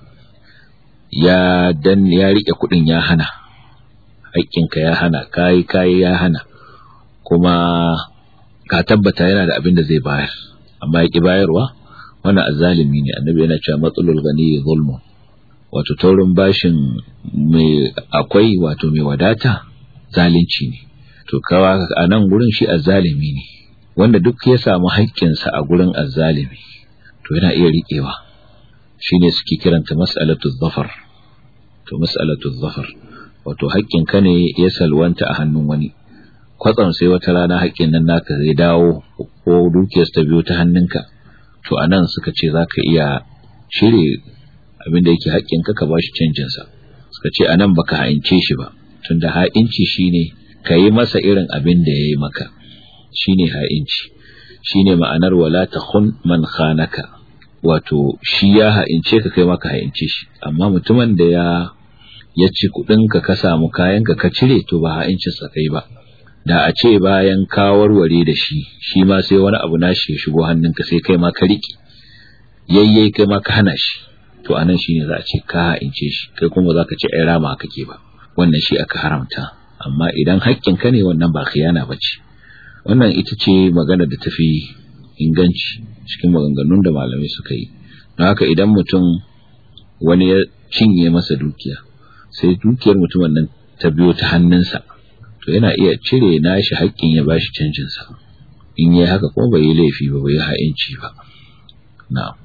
ya dan ya rike kudin ya hana haƙƙinka ya hana kai kai ya hana kuma ka tabbata yana da abin da zai bayar amma ya ki bayarwa wannan azzalimi ne annabi yana cewa matsalul gani zulmun wato taurin bashin mai akwai wato mai wadata zalunci ne to kawa a nan gurin shi azzalimi ne wanda duk ya samu haƙƙinsa a gurin azzalimi to yana iya riƙewa shine suke kiranta mas'alatu zafar to mas'alatu zafar wato haƙƙin ka ne ya salwanta a hannun wani kwatsam sai wata rana haƙƙin nan naka zai dawo ko dukiyar ta biyo ta hannunka to anan suka ce zaka iya shirye abin da yake haƙƙin ka ka bashi canjin sa suka ce anan baka ha'ince shi ba tunda ha'inci shine ka yi masa irin abin da yayi maka shine ha'inci shine ma'anar wala takhun man khanaka wato shi ya ha'ince ka kai maka ha'ince shi amma mutumin da ya ya ci kudin ka ka samu kayan ka ka cire to ba ha'incin sa kai ba da a ce bayan ka warware da shi shi ma sai wani abu nashi ya shigo hannunka sai kai ma ka riƙe yayyai kai ma ka hana shi to anan shine za a ce ka ha'ince shi kai kuma za ka ce ai rama kake ba wannan shi aka haramta amma idan haƙƙin ka ne wannan ba khiyana bace wannan ita ce magana da tafi inganci cikin maganganun da malamai suka yi don haka idan mutum wani ya cinye masa dukiya sai dukiyar mutumin nan ta biyo ta hannunsa to yana iya cire nashi haƙƙin ya bashi canjin sa in yi haka kuma bai yi laifi ba bai ha'inci ba na'am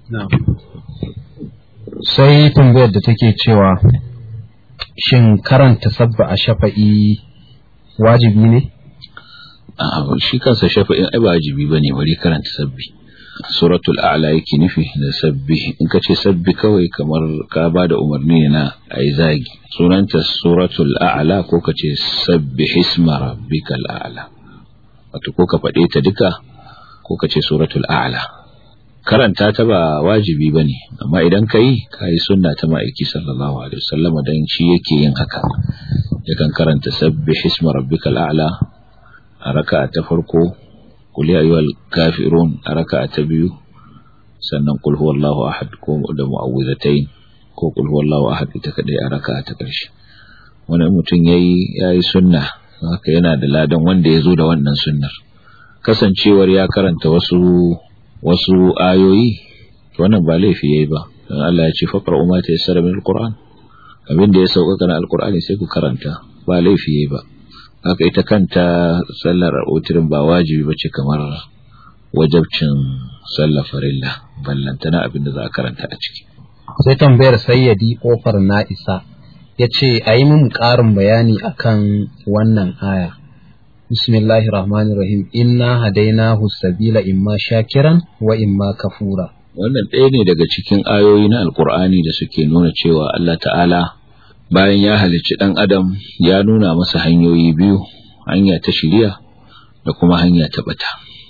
sai tambayar da take cewa shin karanta sabba a shafa'i wajibi ne a shi kansa shafa'in ai ba wajibi bane bari karanta sabbi suratul a'la yake nufi da sabbi in ka ce sabbi kawai kamar ka ba da umarni na ai zagi sunanta suratul a'la ko ka ce sabbi hisma rabbikal a'la wato ko ka faɗe ta duka ko ka ce suratul a'la karanta ta ba wajibi bane amma idan ka yi ka yi sunna ta ma'aiki sallallahu alaihi wasallam dan shi yake yin haka yakan karanta sabbi hisma rabbikal a'la a raka'a ta farko kul ya ayyuhal kafirun a raka'a ta biyu sannan kul huwallahu ahad ko da mu'awwidhatayn ko kul huwallahu ahad ita kadai a raka'a ta karshe wannan mutum yayi yayi sunna haka yana da ladan wanda ya zo da wannan sunnar kasancewar ya karanta wasu wasu ayoyi wannan ba laifi yayi ba dan Allah ya ce faqra umma ta yassara min alquran abin da ya sauka na alqur'ani sai ku karanta ba laifi yayi ba haka ita kanta sallar utirin ba wajibi bace kamar wajabcin sallar farilla ballantana abin da za a karanta a ciki sai tambayar sayyadi kofar na isa ya ce a yi min ƙarin bayani akan wannan aya bismillahir rahmanir rahim inna hadainahu sabila imma shakiran wa imma kafura wannan ɗaya ne daga cikin ayoyi na alkur'ani da suke nuna cewa Allah ta'ala bayan ya halicci ɗan adam ya nuna masa hanyoyi biyu hanya ta shiriya da kuma hanya ta bata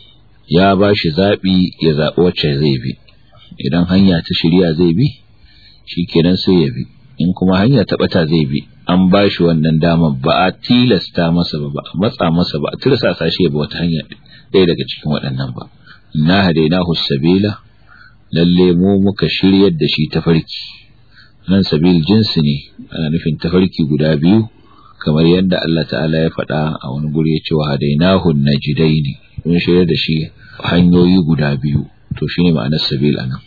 ya ba shi zaɓi ya zaɓi wacce zai bi idan hanya ta shiriya zai bi shi kenan sai ya bi in kuma hanya ta bata zai bi an ba shi wannan damar ba a tilasta masa ba ba a matsa masa ba a tirsasa shi ya bi wata hanya ɗaya daga cikin waɗannan ba na hadainahu sabila lalle mu muka shiryar da shi tafarki nan sabil jinsi ne ana nufin tafarki guda biyu kamar yadda Allah ta'ala ya faɗa a wani guri ya ce wa hadainahu najidaini mun shiryar da shi hanyoyi guda biyu to shine ma'anar sabil anan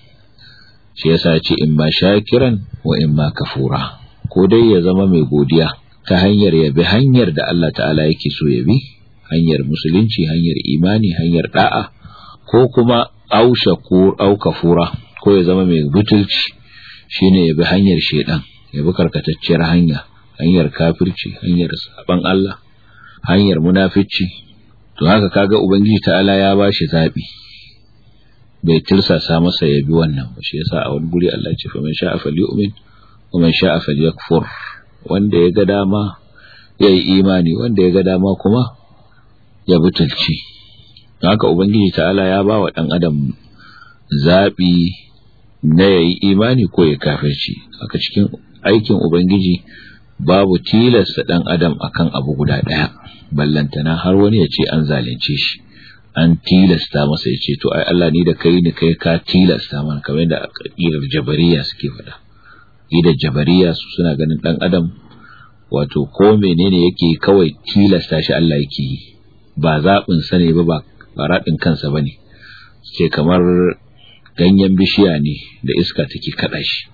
shi yasa ya ce in ma shakiran wa in ma kafura ko dai ya zama mai godiya ta hanyar ya bi hanyar da Allah ta'ala yake so ya bi hanyar musulunci hanyar imani hanyar da'a ko kuma ausha ko au kafura ko ya zama mai butulci shine ya bi hanyar shedan ya bi karkatacciyar hanya hanyar kafirci hanyar saban Allah hanyar munafici to haka kaga ubangiji ta'ala ya bashi zabi bai tirsasa masa ya bi wannan ba shi yasa a wani guri Allah ya ce fa man sha'a falyu'min wa man sha'a falyakfur wanda ya ga dama ya yi imani wanda ya ga dama kuma ya butulci haka ubangiji ta'ala ya ba wa dan adam zabi na ya yi imani ko ya kafirci haka cikin aikin ubangiji babu tilasta dan adam akan abu guda daya ballantana har wani ya ce an zalunce shi an tilasta masa ya ce to ai Allah ni da kai ni kai ka tilasta mana kamar yadda aqidar jabariya suke faɗa aqidar jabariya su suna ganin dan adam wato ko menene yake kawai tilasta shi Allah yake yi ba zaɓin sa ne ba ba ba raɗin kansa bane ce kamar ganyen bishiya ne da iska take kada shi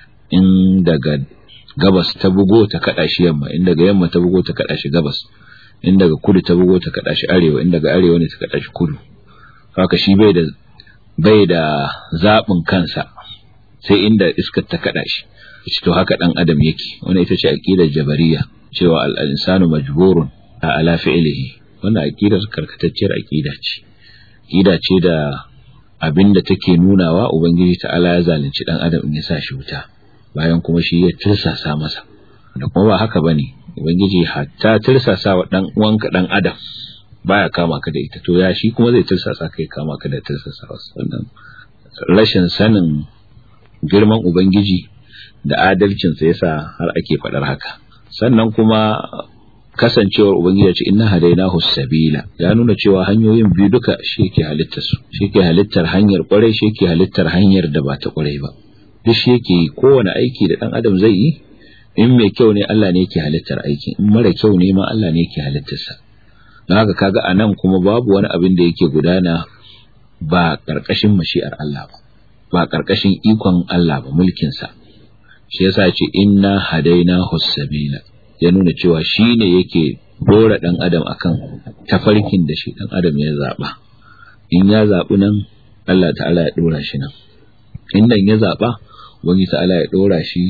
in daga gabas ta bugo ta kada shi yamma in daga yamma ta bugo ta kada shi gabas in daga kudu ta bugo ta kada shi arewa in daga arewa ne ta kada shi kudu haka shi bai da bai da zabin kansa sai inda iskar ta kada shi to haka dan adam yake wannan ita ce aqidar jabariya cewa al-insanu majburun ala fi'lihi wannan aqidar karkatacciyar aqida ce aqida ce da abinda take nunawa ubangiji ta'ala ya zalunci dan adam in ya sa shi wuta bayan kuma shi ya tirsasa masa da kuma ba haka bane ubangiji hatta tirsasa wa dan uwanka dan adam baya kama ka da ita to ya shi kuma zai tirsasa kai kama ka da tirsasa wannan rashin sanin girman ubangiji da adalcin sa yasa har ake fadar haka sannan kuma kasancewar ubangiji ya ce inna hadainahu sabila ya nuna cewa hanyoyin biyu duka shi ke halittar su shi ke halittar hanyar kwarai shi ke halittar hanyar da ba ta kwarai ba duk shi yake kowane aiki da dan adam zai yi in mai kyau ne Allah ne yake halittar aiki in mara kyau ne ma Allah ne yake halittarsa don haka kaga a nan kuma babu wani abin da yake gudana ba ƙarƙashin mashi'ar Allah ba ba ƙarƙashin ikon Allah ba mulkinsa shi yasa ce inna hadaina sabila ya nuna cewa shi ne yake dora ɗan adam akan tafarkin da shi ɗan adam ya zaɓa in ya zaɓi nan Allah ta'ala ya ɗora shi nan in nan ya zaɓa wani ta'ala ya ɗora shi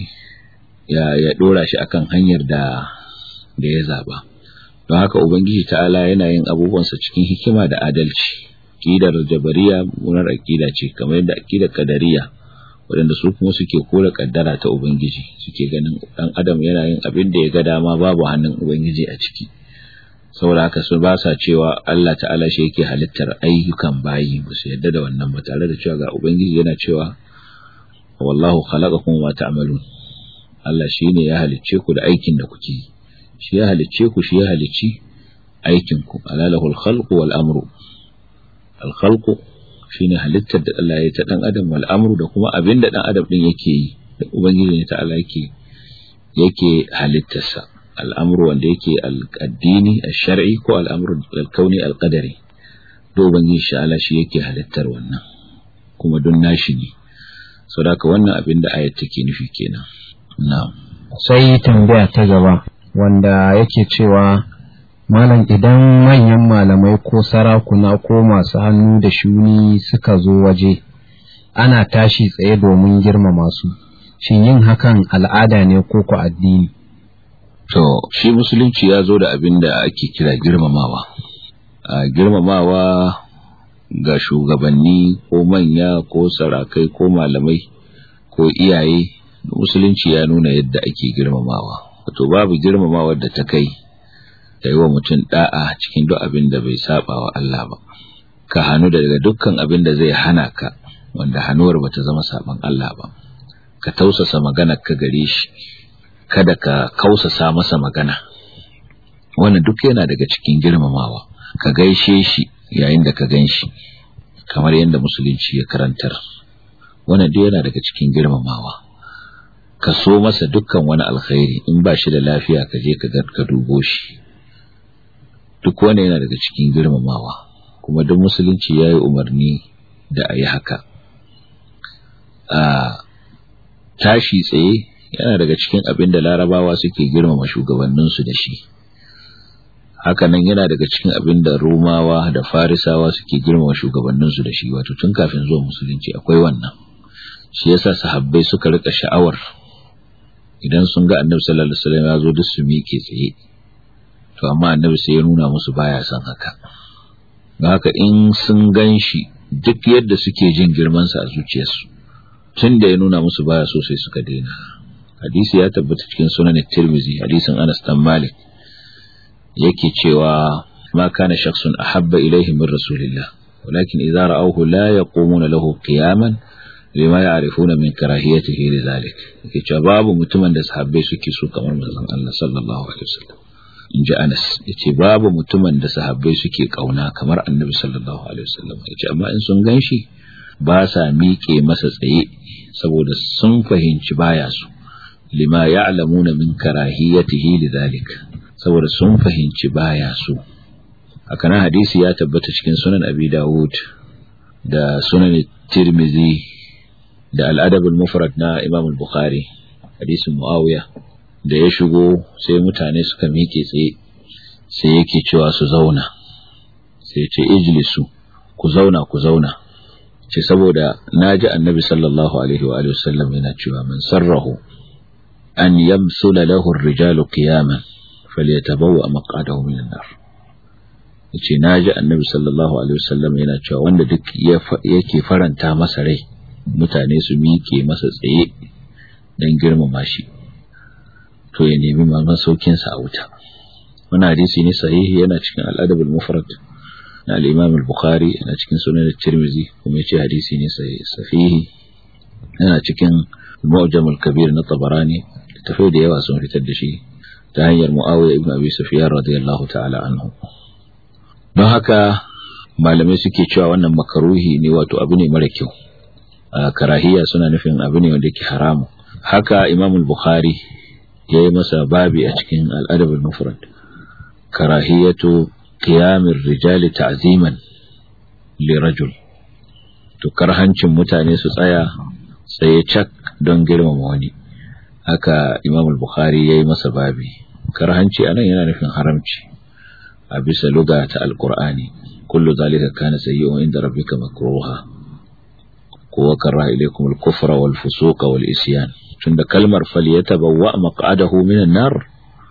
ya ya dora shi akan hanyar da da ya zaba don haka ubangiji ta'ala yana yin abubuwansa cikin hikima da adalci aqidar jabariya mummunar aqida ce kamar yadda aqidar kadariya waɗanda su kuma suke kore kaddara ta ubangiji suke ganin dan adam yana yin abin da ya ga dama babu hannun ubangiji a ciki saboda haka su ba sa cewa Allah ta'ala shi yake halittar ayyukan bayi ba su yadda da wannan ba tare da cewa ga ubangiji yana cewa wallahu khalaqakum wa ta'malun Allah shi ne ya halicce ku da aikin da kuke yi shi ya halicce ku shi ya halicci aikin ku alalahul khalqu wal amru al khalqu shine halittar da Allah ya ta dan adam wal amru da kuma abin da dan adam din yake yi da ubangiji ne ta Allah yake yake halittarsa al'amru wanda yake al-addini al-shar'i ko al'amru al-kauni al-qadari da ubangiji shi Allah shi yake halittar wannan kuma don nashi ne saboda wannan abin da ayat take nufi kenan na'am sai tambaya ta gaba wanda yake cewa malam idan manyan malamai ko sarakuna ko masu hannu da shuni suka zo waje ana tashi tsaye domin girmama su shin yin hakan al'ada ne ko ku addini to shi musulunci ya zo da abin da ake kira girmamawa a girmamawa ga shugabanni ko manya ko sarakai ko malamai ko iyaye musulunci ya nuna yadda ake girmamawa wato babu girmamawa da ta kai da yi wa mutum da'a cikin duk abin da bai saba wa Allah ba ka hannu daga dukkan abin da zai hana ka wanda hannuwar bata zama saban Allah ba ka tausasa magana ka gare shi kada ka kausasa masa magana wannan duk yana daga cikin girmamawa ka gaishe shi yayin da ka gan shi kamar yadda musulunci ya karantar wannan duk yana daga cikin girmamawa ka so masa dukkan wani alkhairi in ba shi da lafiya ka je ka dubo shi duk wani yana daga cikin girmamawa kuma duk musulunci ya yi umarni da a yi haka a tashi tsaye yana daga cikin abin da larabawa suke girmama shugabanninsu da shi hakanan yana daga cikin abin da romawa da farisawa suke girmama shugabanninsu da shi wato tun kafin zuwa musulunci akwai wannan shi yasa sahabbai suka rika sha'awar idan sun ga annabi sallallahu alaihi wasallam ya zo duk su miƙe tsaye to amma annabi sai ya nuna musu baya son haka don haka in sun gan shi duk yadda suke jin girmansa a zuciyarsu tun da ya nuna musu baya so sai suka daina hadisi ya tabbata cikin sunan tirmizi hadisin anas dan malik yake cewa ma kana shakhsun ahabba ilayhi min rasulillah walakin idza ra'awhu la yaqumuna lahu qiyaman lima ya'rifuna min karahiyatihi lidhalik yake cewa babu mutumin da sahabbai suke so kamar manzon Allah sallallahu alaihi wasallam inji Anas yace babu mutumin da sahabbai suke kauna kamar Annabi sallallahu alaihi wasallam yace amma in sun ganshi ba sa miƙe masa tsaye saboda sun fahimci baya su lima ya'lamuna min karahiyatihi lidhalik saboda sun fahimci baya su haka nan hadisi ya tabbata cikin sunan Abi Dawud da sunan Tirmidhi da al'adab al-mufrad na Imam al-Bukhari hadisin Muawiya da ya shigo sai mutane suka miƙe tsaye sai yake cewa su zauna sai ce ijlisu ku zauna ku zauna ce saboda naji annabi sallallahu alaihi wa alihi wasallam yana cewa man sarrahu an yamsula lahu ar-rijalu qiyaman falyatabawwa maq'adahu min an-nar yace naji annabi sallallahu alaihi wasallam yana cewa wanda duk yake faranta masa rai mutane su miƙe masa tsaye don girmama shi to ya nemi masaukinsa a wuta wani hadisi ne sahihi yana cikin al'adabul mufrad na al-imam al-bukhari yana cikin sunan tirmizi kuma yace hadisi ne sahihi yana cikin mu'jam al-kabir na tabarani tafi da yawa sun fitar da shi ta hanyar muawiya ibn abi sufyan radiyallahu ta'ala anhu don haka malamai suke cewa wannan makaruhi ne wato abu ne mara kyau karahiya suna nufin abu ne wanda yake haramu haka imam al-bukhari ya yi masa babi a cikin al'adab al-mufrad karahiyatu qiyamir rijali ta'ziman li rajul to karhancin mutane su tsaya tsaye cak don girmama wani haka imam al-bukhari ya yi masa babi karhanci anan yana nufin haramci a bisa luga ta alqur'ani kullu zalika kana sayyi'un inda rabbika makruha ko karra ilaykum al-kufra wal fusuqa wal isyan tunda kalmar falyatabawwa maq'adahu minan nar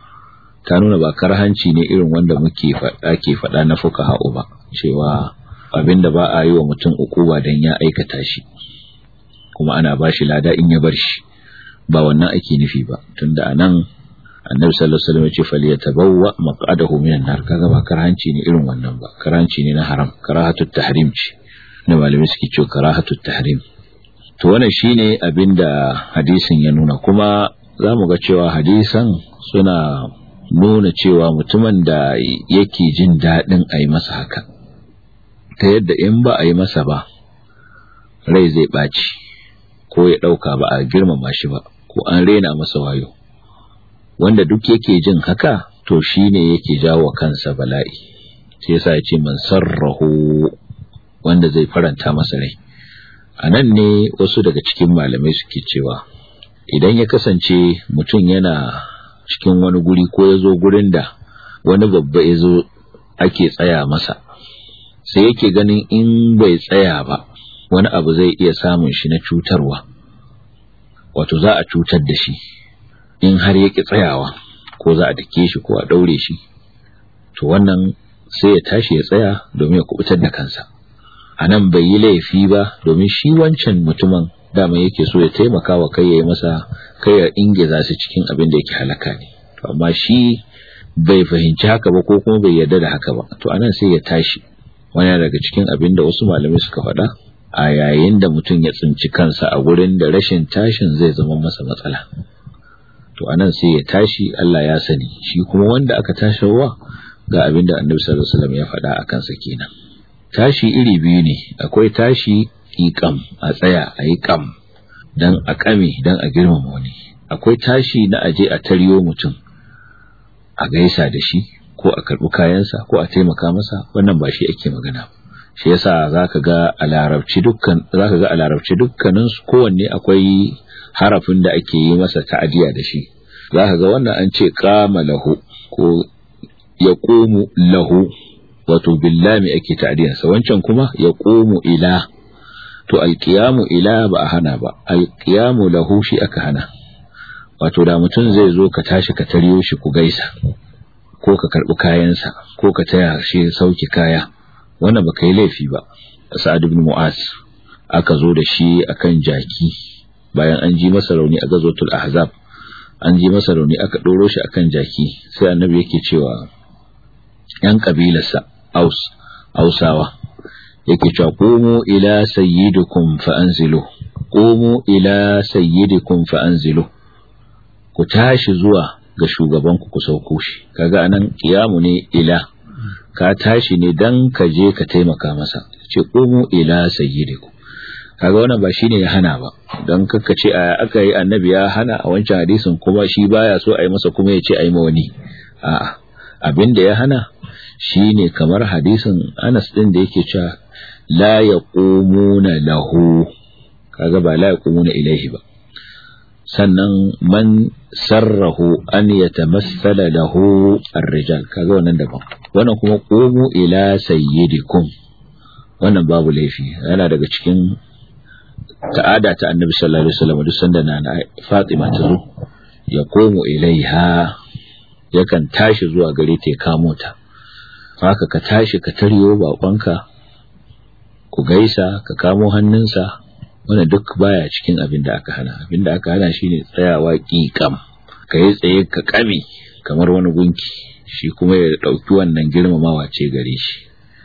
ta nuna ba karhanci ne irin wanda muke faɗa ke faɗa na fuqaha ba cewa abinda ba a yi wa mutum ukuba dan ya aikata shi kuma ana ba shi lada in ya bar shi ba wannan ake nufi ba tunda anan annabi sallallahu alaihi wasallam ya ce falyatabawwa maq'adahu minan nar kaga ba karhanci ne irin wannan ba karhanci ne na haram karahatut tahrim ce da malamai suke cewa karahatut tahrim to wannan shine abinda hadisin ya nuna kuma zamu ga cewa hadisan suna nuna cewa mutumin da yake jin daɗin a yi masa haka ta yadda in ba a yi masa ba rai zai ɓaci ko ya ɗauka ba a girmama shi ba ko an rena masa wayo wanda duk yake jin haka to shine yake jawo kansa bala'i sai yasa ya ce man sarrahu wanda zai faranta masa rai a nan ne wasu daga cikin malamai suke cewa idan ya kasance mutum yana cikin wani guri ko ya zo gurin da wani babba ya zo ake tsaya masa sai yake ganin in bai tsaya ba wani abu zai iya samun shi na cutarwa wato za a cutar da shi in har ya ƙi tsayawa ko za a dake shi ko a ɗaure shi to wannan sai ya tashi ya tsaya domin ya kubutar da kansa a nan bai yi laifi ba domin shi wancan mutumin dama yake so ya taimaka wa kai ya yi masa kai ya ingiza su cikin abin da yake halaka ne to amma shi bai fahimci haka ba ko kuma bai yarda da haka ba to anan sai ya tashi wani daga cikin abin da wasu malamai suka faɗa a yayin da mutum ya tsinci kansa a gurin da rashin tashin zai zama masa matsala to anan sai ya tashi Allah ya sani shi kuma wanda aka tasharwa ga abin da annabi sallallahu alaihi wasallam ya faɗa a kansa kenan tashi iri biyu ne akwai tashi ƙiƙam a tsaya a yi ƙam don a ƙame don a girmama wani akwai tashi na aje a taryo mutum a gaisa da shi ko a karɓi kayansa ko a taimaka masa wannan ba shi ake magana shi yasa zaka ga a larabci dukkan zaka ga a larabci dukkanin su kowanne akwai harafin da ake yi masa ta'adiya da shi zaka ga wannan an ce qama lahu ko yaqumu lahu wato billami ake ta'diyarsa wancan kuma ya qumu ila to alqiyamu ila ba a hana ba alqiyamu lahu shi aka hana wato da mutum zai zo ka tashi ka taryo shi ku gaisa ko ka karbi kayansa ko ka taya shi sauki kaya wannan baka yi laifi ba sa'ad ibn mu'az aka zo da shi akan jaki bayan an ji masa rauni a gazotul ahzab an ji masa rauni aka doro shi akan jaki sai annabi yake cewa yan kabilarsa aus ausawa yake cewa qumu ila sayyidikum fa anzilu qumu ila sayyidikum fa anzilu ku tashi zuwa ga shugabanku ku sauko shi kaga anan kiyamu ne ila ka tashi ne dan ka je ka taimaka masa ce qumu ila sayyidikum kaga wannan ba shine ya hana ba dan kakka ce aka yi annabi ya hana a wancan hadisin kuma shi baya so a yi masa kuma ya ce a yi ma wani a'a abin da ya hana shine kamar hadisin Anas din da yake cewa la yaqumuna lahu kaga ba la yaqumuna ilaihi ba sannan man sarrahu an yatamassala lahu ar-rijal kaga wannan daban wannan kuma qumu ila sayyidikum wannan babu laifi yana daga cikin ta'ada ta annabi sallallahu alaihi wasallam duk sanda na Fatima ta zo ya komo ilaiha yakan tashi zuwa gare ta ya kamo ta haka ka tashi ka taryo bakonka ku gaisa ka kamo hannunsa wannan duk baya cikin abin da aka hana abin da aka hana shine tsayawa ƙiƙam ka yi tsaye ka kame kamar wani gunki shi kuma ya ɗauki wannan girmamawa ce gare shi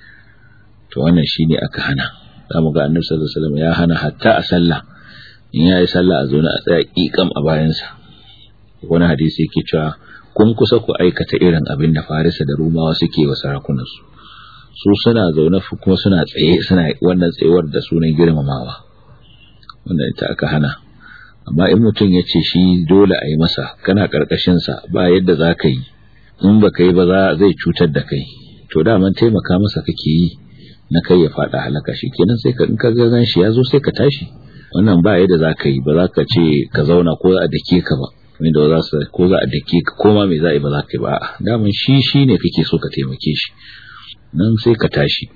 to wannan shine aka hana za mu ga annabi sallallahu alaihi wasallam ya hana hatta a sallah in ya yi sallah a zaune a tsaya ƙiƙam a bayansa wani hadisi yake cewa kun kusa ku aikata irin abin da farisa da rumawa suke wa sarakunansu su suna zaune kuma suna tsaye suna wannan tsayuwar da sunan girmamawa wannan ita aka hana amma in mutum ya ce shi dole a yi masa kana sa ba yadda za ka yi in ba ka yi ba zai cutar da kai to daman taimaka masa kake yi na kai ya faɗa halaka shi kenan sai ka in ka ga shi ya zo sai ka tashi wannan ba yadda za ka yi ba za ka ce ka zauna ko za a dake ka ba wanda za su ko za a dake ka koma me za a yi ba za ka yi ba a'a daman shi shi ne kake so ka taimake shi nan sai ka tashi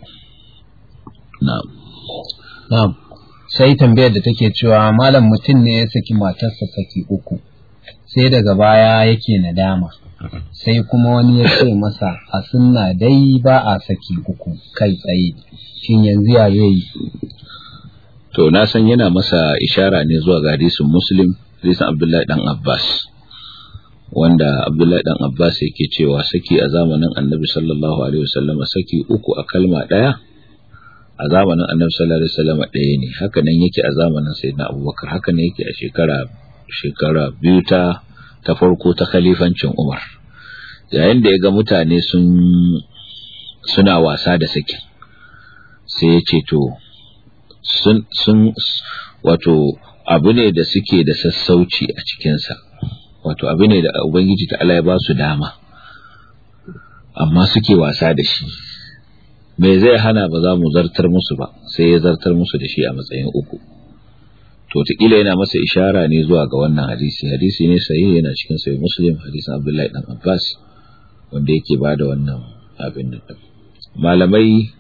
na'am na'am sai tambayar da take cewa malam mutum ne ya saki matarsa saki uku sai daga baya yake nadama sai kuma wani ya ce masa a sunna dai ba a saki uku kai tsaye shin yanzu ya zai yi to na san yana masa ishara ne zuwa ga hadisin muslim hadisin abdullahi dan abbas wanda abdullahi dan abbas yake cewa saki a zamanin annabi sallallahu alaihi wasallama saki uku a kalma daya a zamanin annabi sallallahu alaihi wasallama daya ne haka nan yake a zamanin sayyidina abubakar haka ne yake a shekara shekara biyu ta ta farko ta khalifancin umar yayin da ya ga mutane sun suna wasa da sakin sai ya ce to sun sun wato abu ne da suke da sassauci a cikinsa wato abu ne da ubangiji ta Allah ya ba su dama amma suke wasa da shi me zai hana ba za mu zartar musu ba sai ya zartar musu da shi a matsayin uku to taƙila yana masa ishara ne zuwa ga wannan hadisi hadisi ne sahihi yana cikin sahih muslim hadisin abdullahi dan abbas wanda yake bada wannan abin nan malamai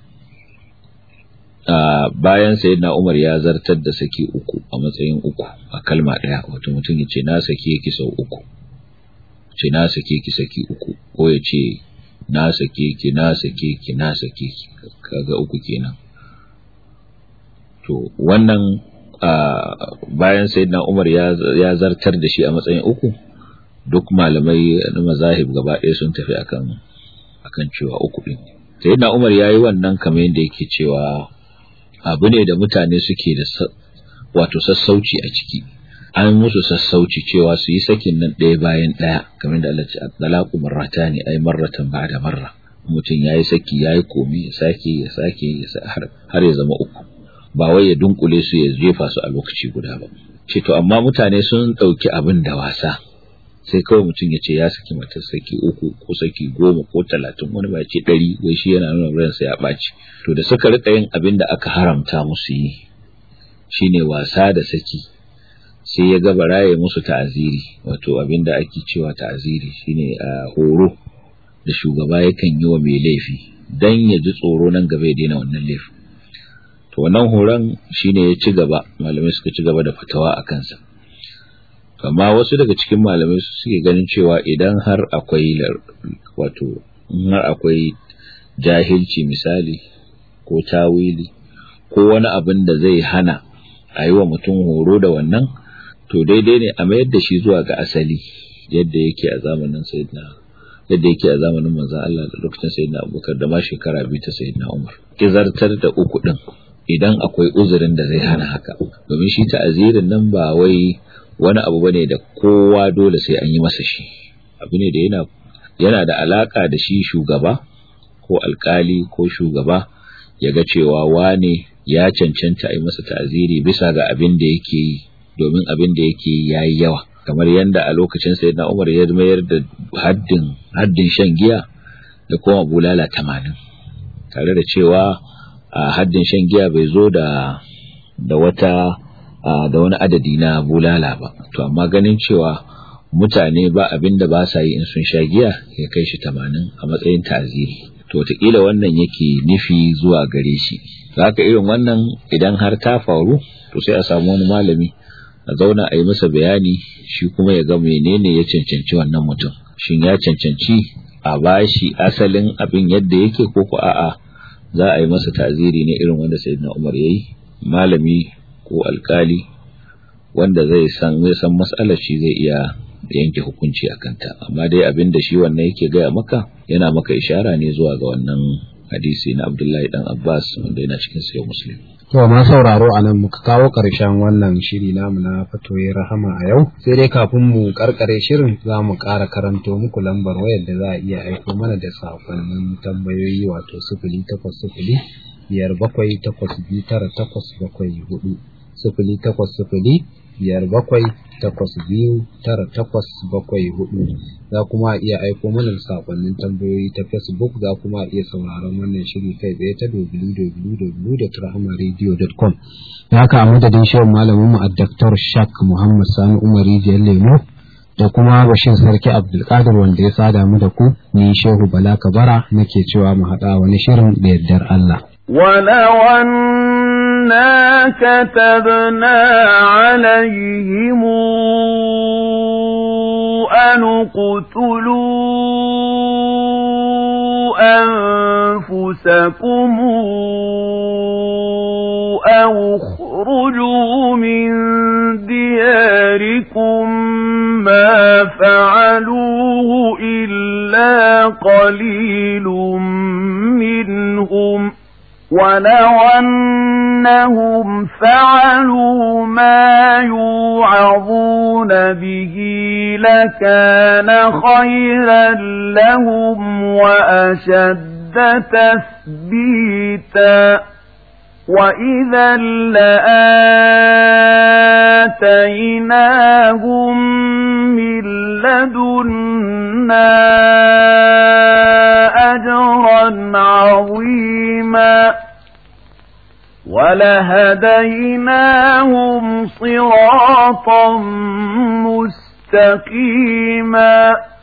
bayan sayyidina Umar ya zartar da saki uku a matsayin uku a kalma daya wato mutum ya ce na sake ki sau uku ce na sake ki saki uku ko ya ce na sake ki na sake ki na sake ki kaga uku kenan to wannan bayan sayyidina Umar ya zartar da shi a matsayin uku duk malamai na mazahib gaba ɗaya sun tafi akan akan cewa uku din sayyidina Umar yayi wannan kamar yadda yake cewa abu ne da mutane suke da wato sassauci a ciki an musu sassauci cewa su yi sakin nan ɗaya bayan ɗaya kamar da Allah ce at-talaqu marratani ay marratan ba'da marra mutum yayi saki yayi komi ya sake ya sake har ya zama uku ba wai ya dunkule su ya jefa su a lokaci guda ba ce to amma mutane sun ɗauki abin da wasa sai kawai mutum ya ce ya saki matar saki uku ko saki goma ko talatin wani ba ce ɗari wai shi yana nuna ransa ya ɓaci to da suka rika yin abin da aka haramta musu yi shine wasa da saki sai ya ga baraye musu ta'aziri wato abin da ake cewa ta'aziri shine a horo da shugaba yakan yi wa mai laifi dan ya ji tsoro nan gaba ya daina wannan laifin to wannan horon shine ya ci gaba malamai suka ci gaba da fatawa a kansa amma wasu daga cikin malamai su suke ganin cewa idan har akwai wato har akwai jahilci misali ko tawili ko wani abin da zai hana a yi wa mutum horo da wannan to daidai ne a mayar da shi zuwa ga asali yadda yake a zamanin sayyidina yadda yake a zamanin manzon Allah da lokacin sayyidina Abubakar da ma shekara biyu ta sayyidina Umar kizartar da uku din idan akwai uzurin da zai hana haka domin shi ta'azirin nan ba wai wani abu bane da kowa dole sai an yi masa shi abu ne da yana yana da alaka da shi shugaba ko alkali ko shugaba ya ga cewa wane ya cancanta a yi masa ta'aziri bisa ga abin da yake yi domin abin da yake yi yayi yawa kamar yadda a lokacin sayyidina Umar ya mayar da haddin haddin shan giya da kuma bulala tamanin tare da cewa a haddin shan giya bai zo da da wata da wani adadi na bulala ba to amma ganin cewa mutane ba abin da ba sa yi in sun sha giya ya kai shi tamanin a matsayin ta'aziri to wataƙila wannan yake nufi zuwa gare shi haka irin wannan idan har ta faru to sai a samu wani malami a zauna a yi masa bayani shi kuma ya ga menene ya cancanci wannan mutum shin ya cancanci a bashi asalin abin yadda yake ko ko a'a za a yi masa ta'aziri ne irin wanda sayyidina Umar yayi malami ko alkali wanda zai san zai san mas'alar shi zai iya yanke hukunci a kanta amma dai abin da shi wannan yake gaya maka yana maka ishara ne zuwa ga wannan hadisi na Abdullahi dan Abbas wanda yana cikin sayo Muslim To ma sauraro a nan muka kawo ƙarshen wannan shiri namu na fatoyi rahama a yau sai dai kafin mu karkare shirin za mu ƙara karanto muku lambar wayar da za a iya aiko mana da sakonnin tambayoyi wato sifili takwas sifili biyar bakwai takwas biyu tara takwas bakwai hudu sifili takwas sifili biyar bakwai takwas biyu tara takwas bakwai hudu za kuma iya aiko mana da sakonnin tambayoyi ta facebook za kuma iya sauraron wannan shiri kai tsaye ta www.rahamaradio.com ya ka a madadin shirin malamin mu a Dr. Shak Muhammad Sani Umar Rijiyar Lemo da kuma Bashir Sarki Abdulkadir wanda ya sada mu da ku ni Shehu Bala Kabara nake cewa mu haɗa wani shirin da yardar Allah. ولو أنا كتبنا عليهم أن اقتلوا أنفسكم أنفسكم أو اخرجوا من دياركم ما فعلوه إلا قليل منهم ولو أنهم فعلوا ما يوعظون به لكان خيرا لهم وأشد تثبيتا وإذا لآتيناهم من لدنا أجرا عظيما ولهديناهم صراطا مستقيما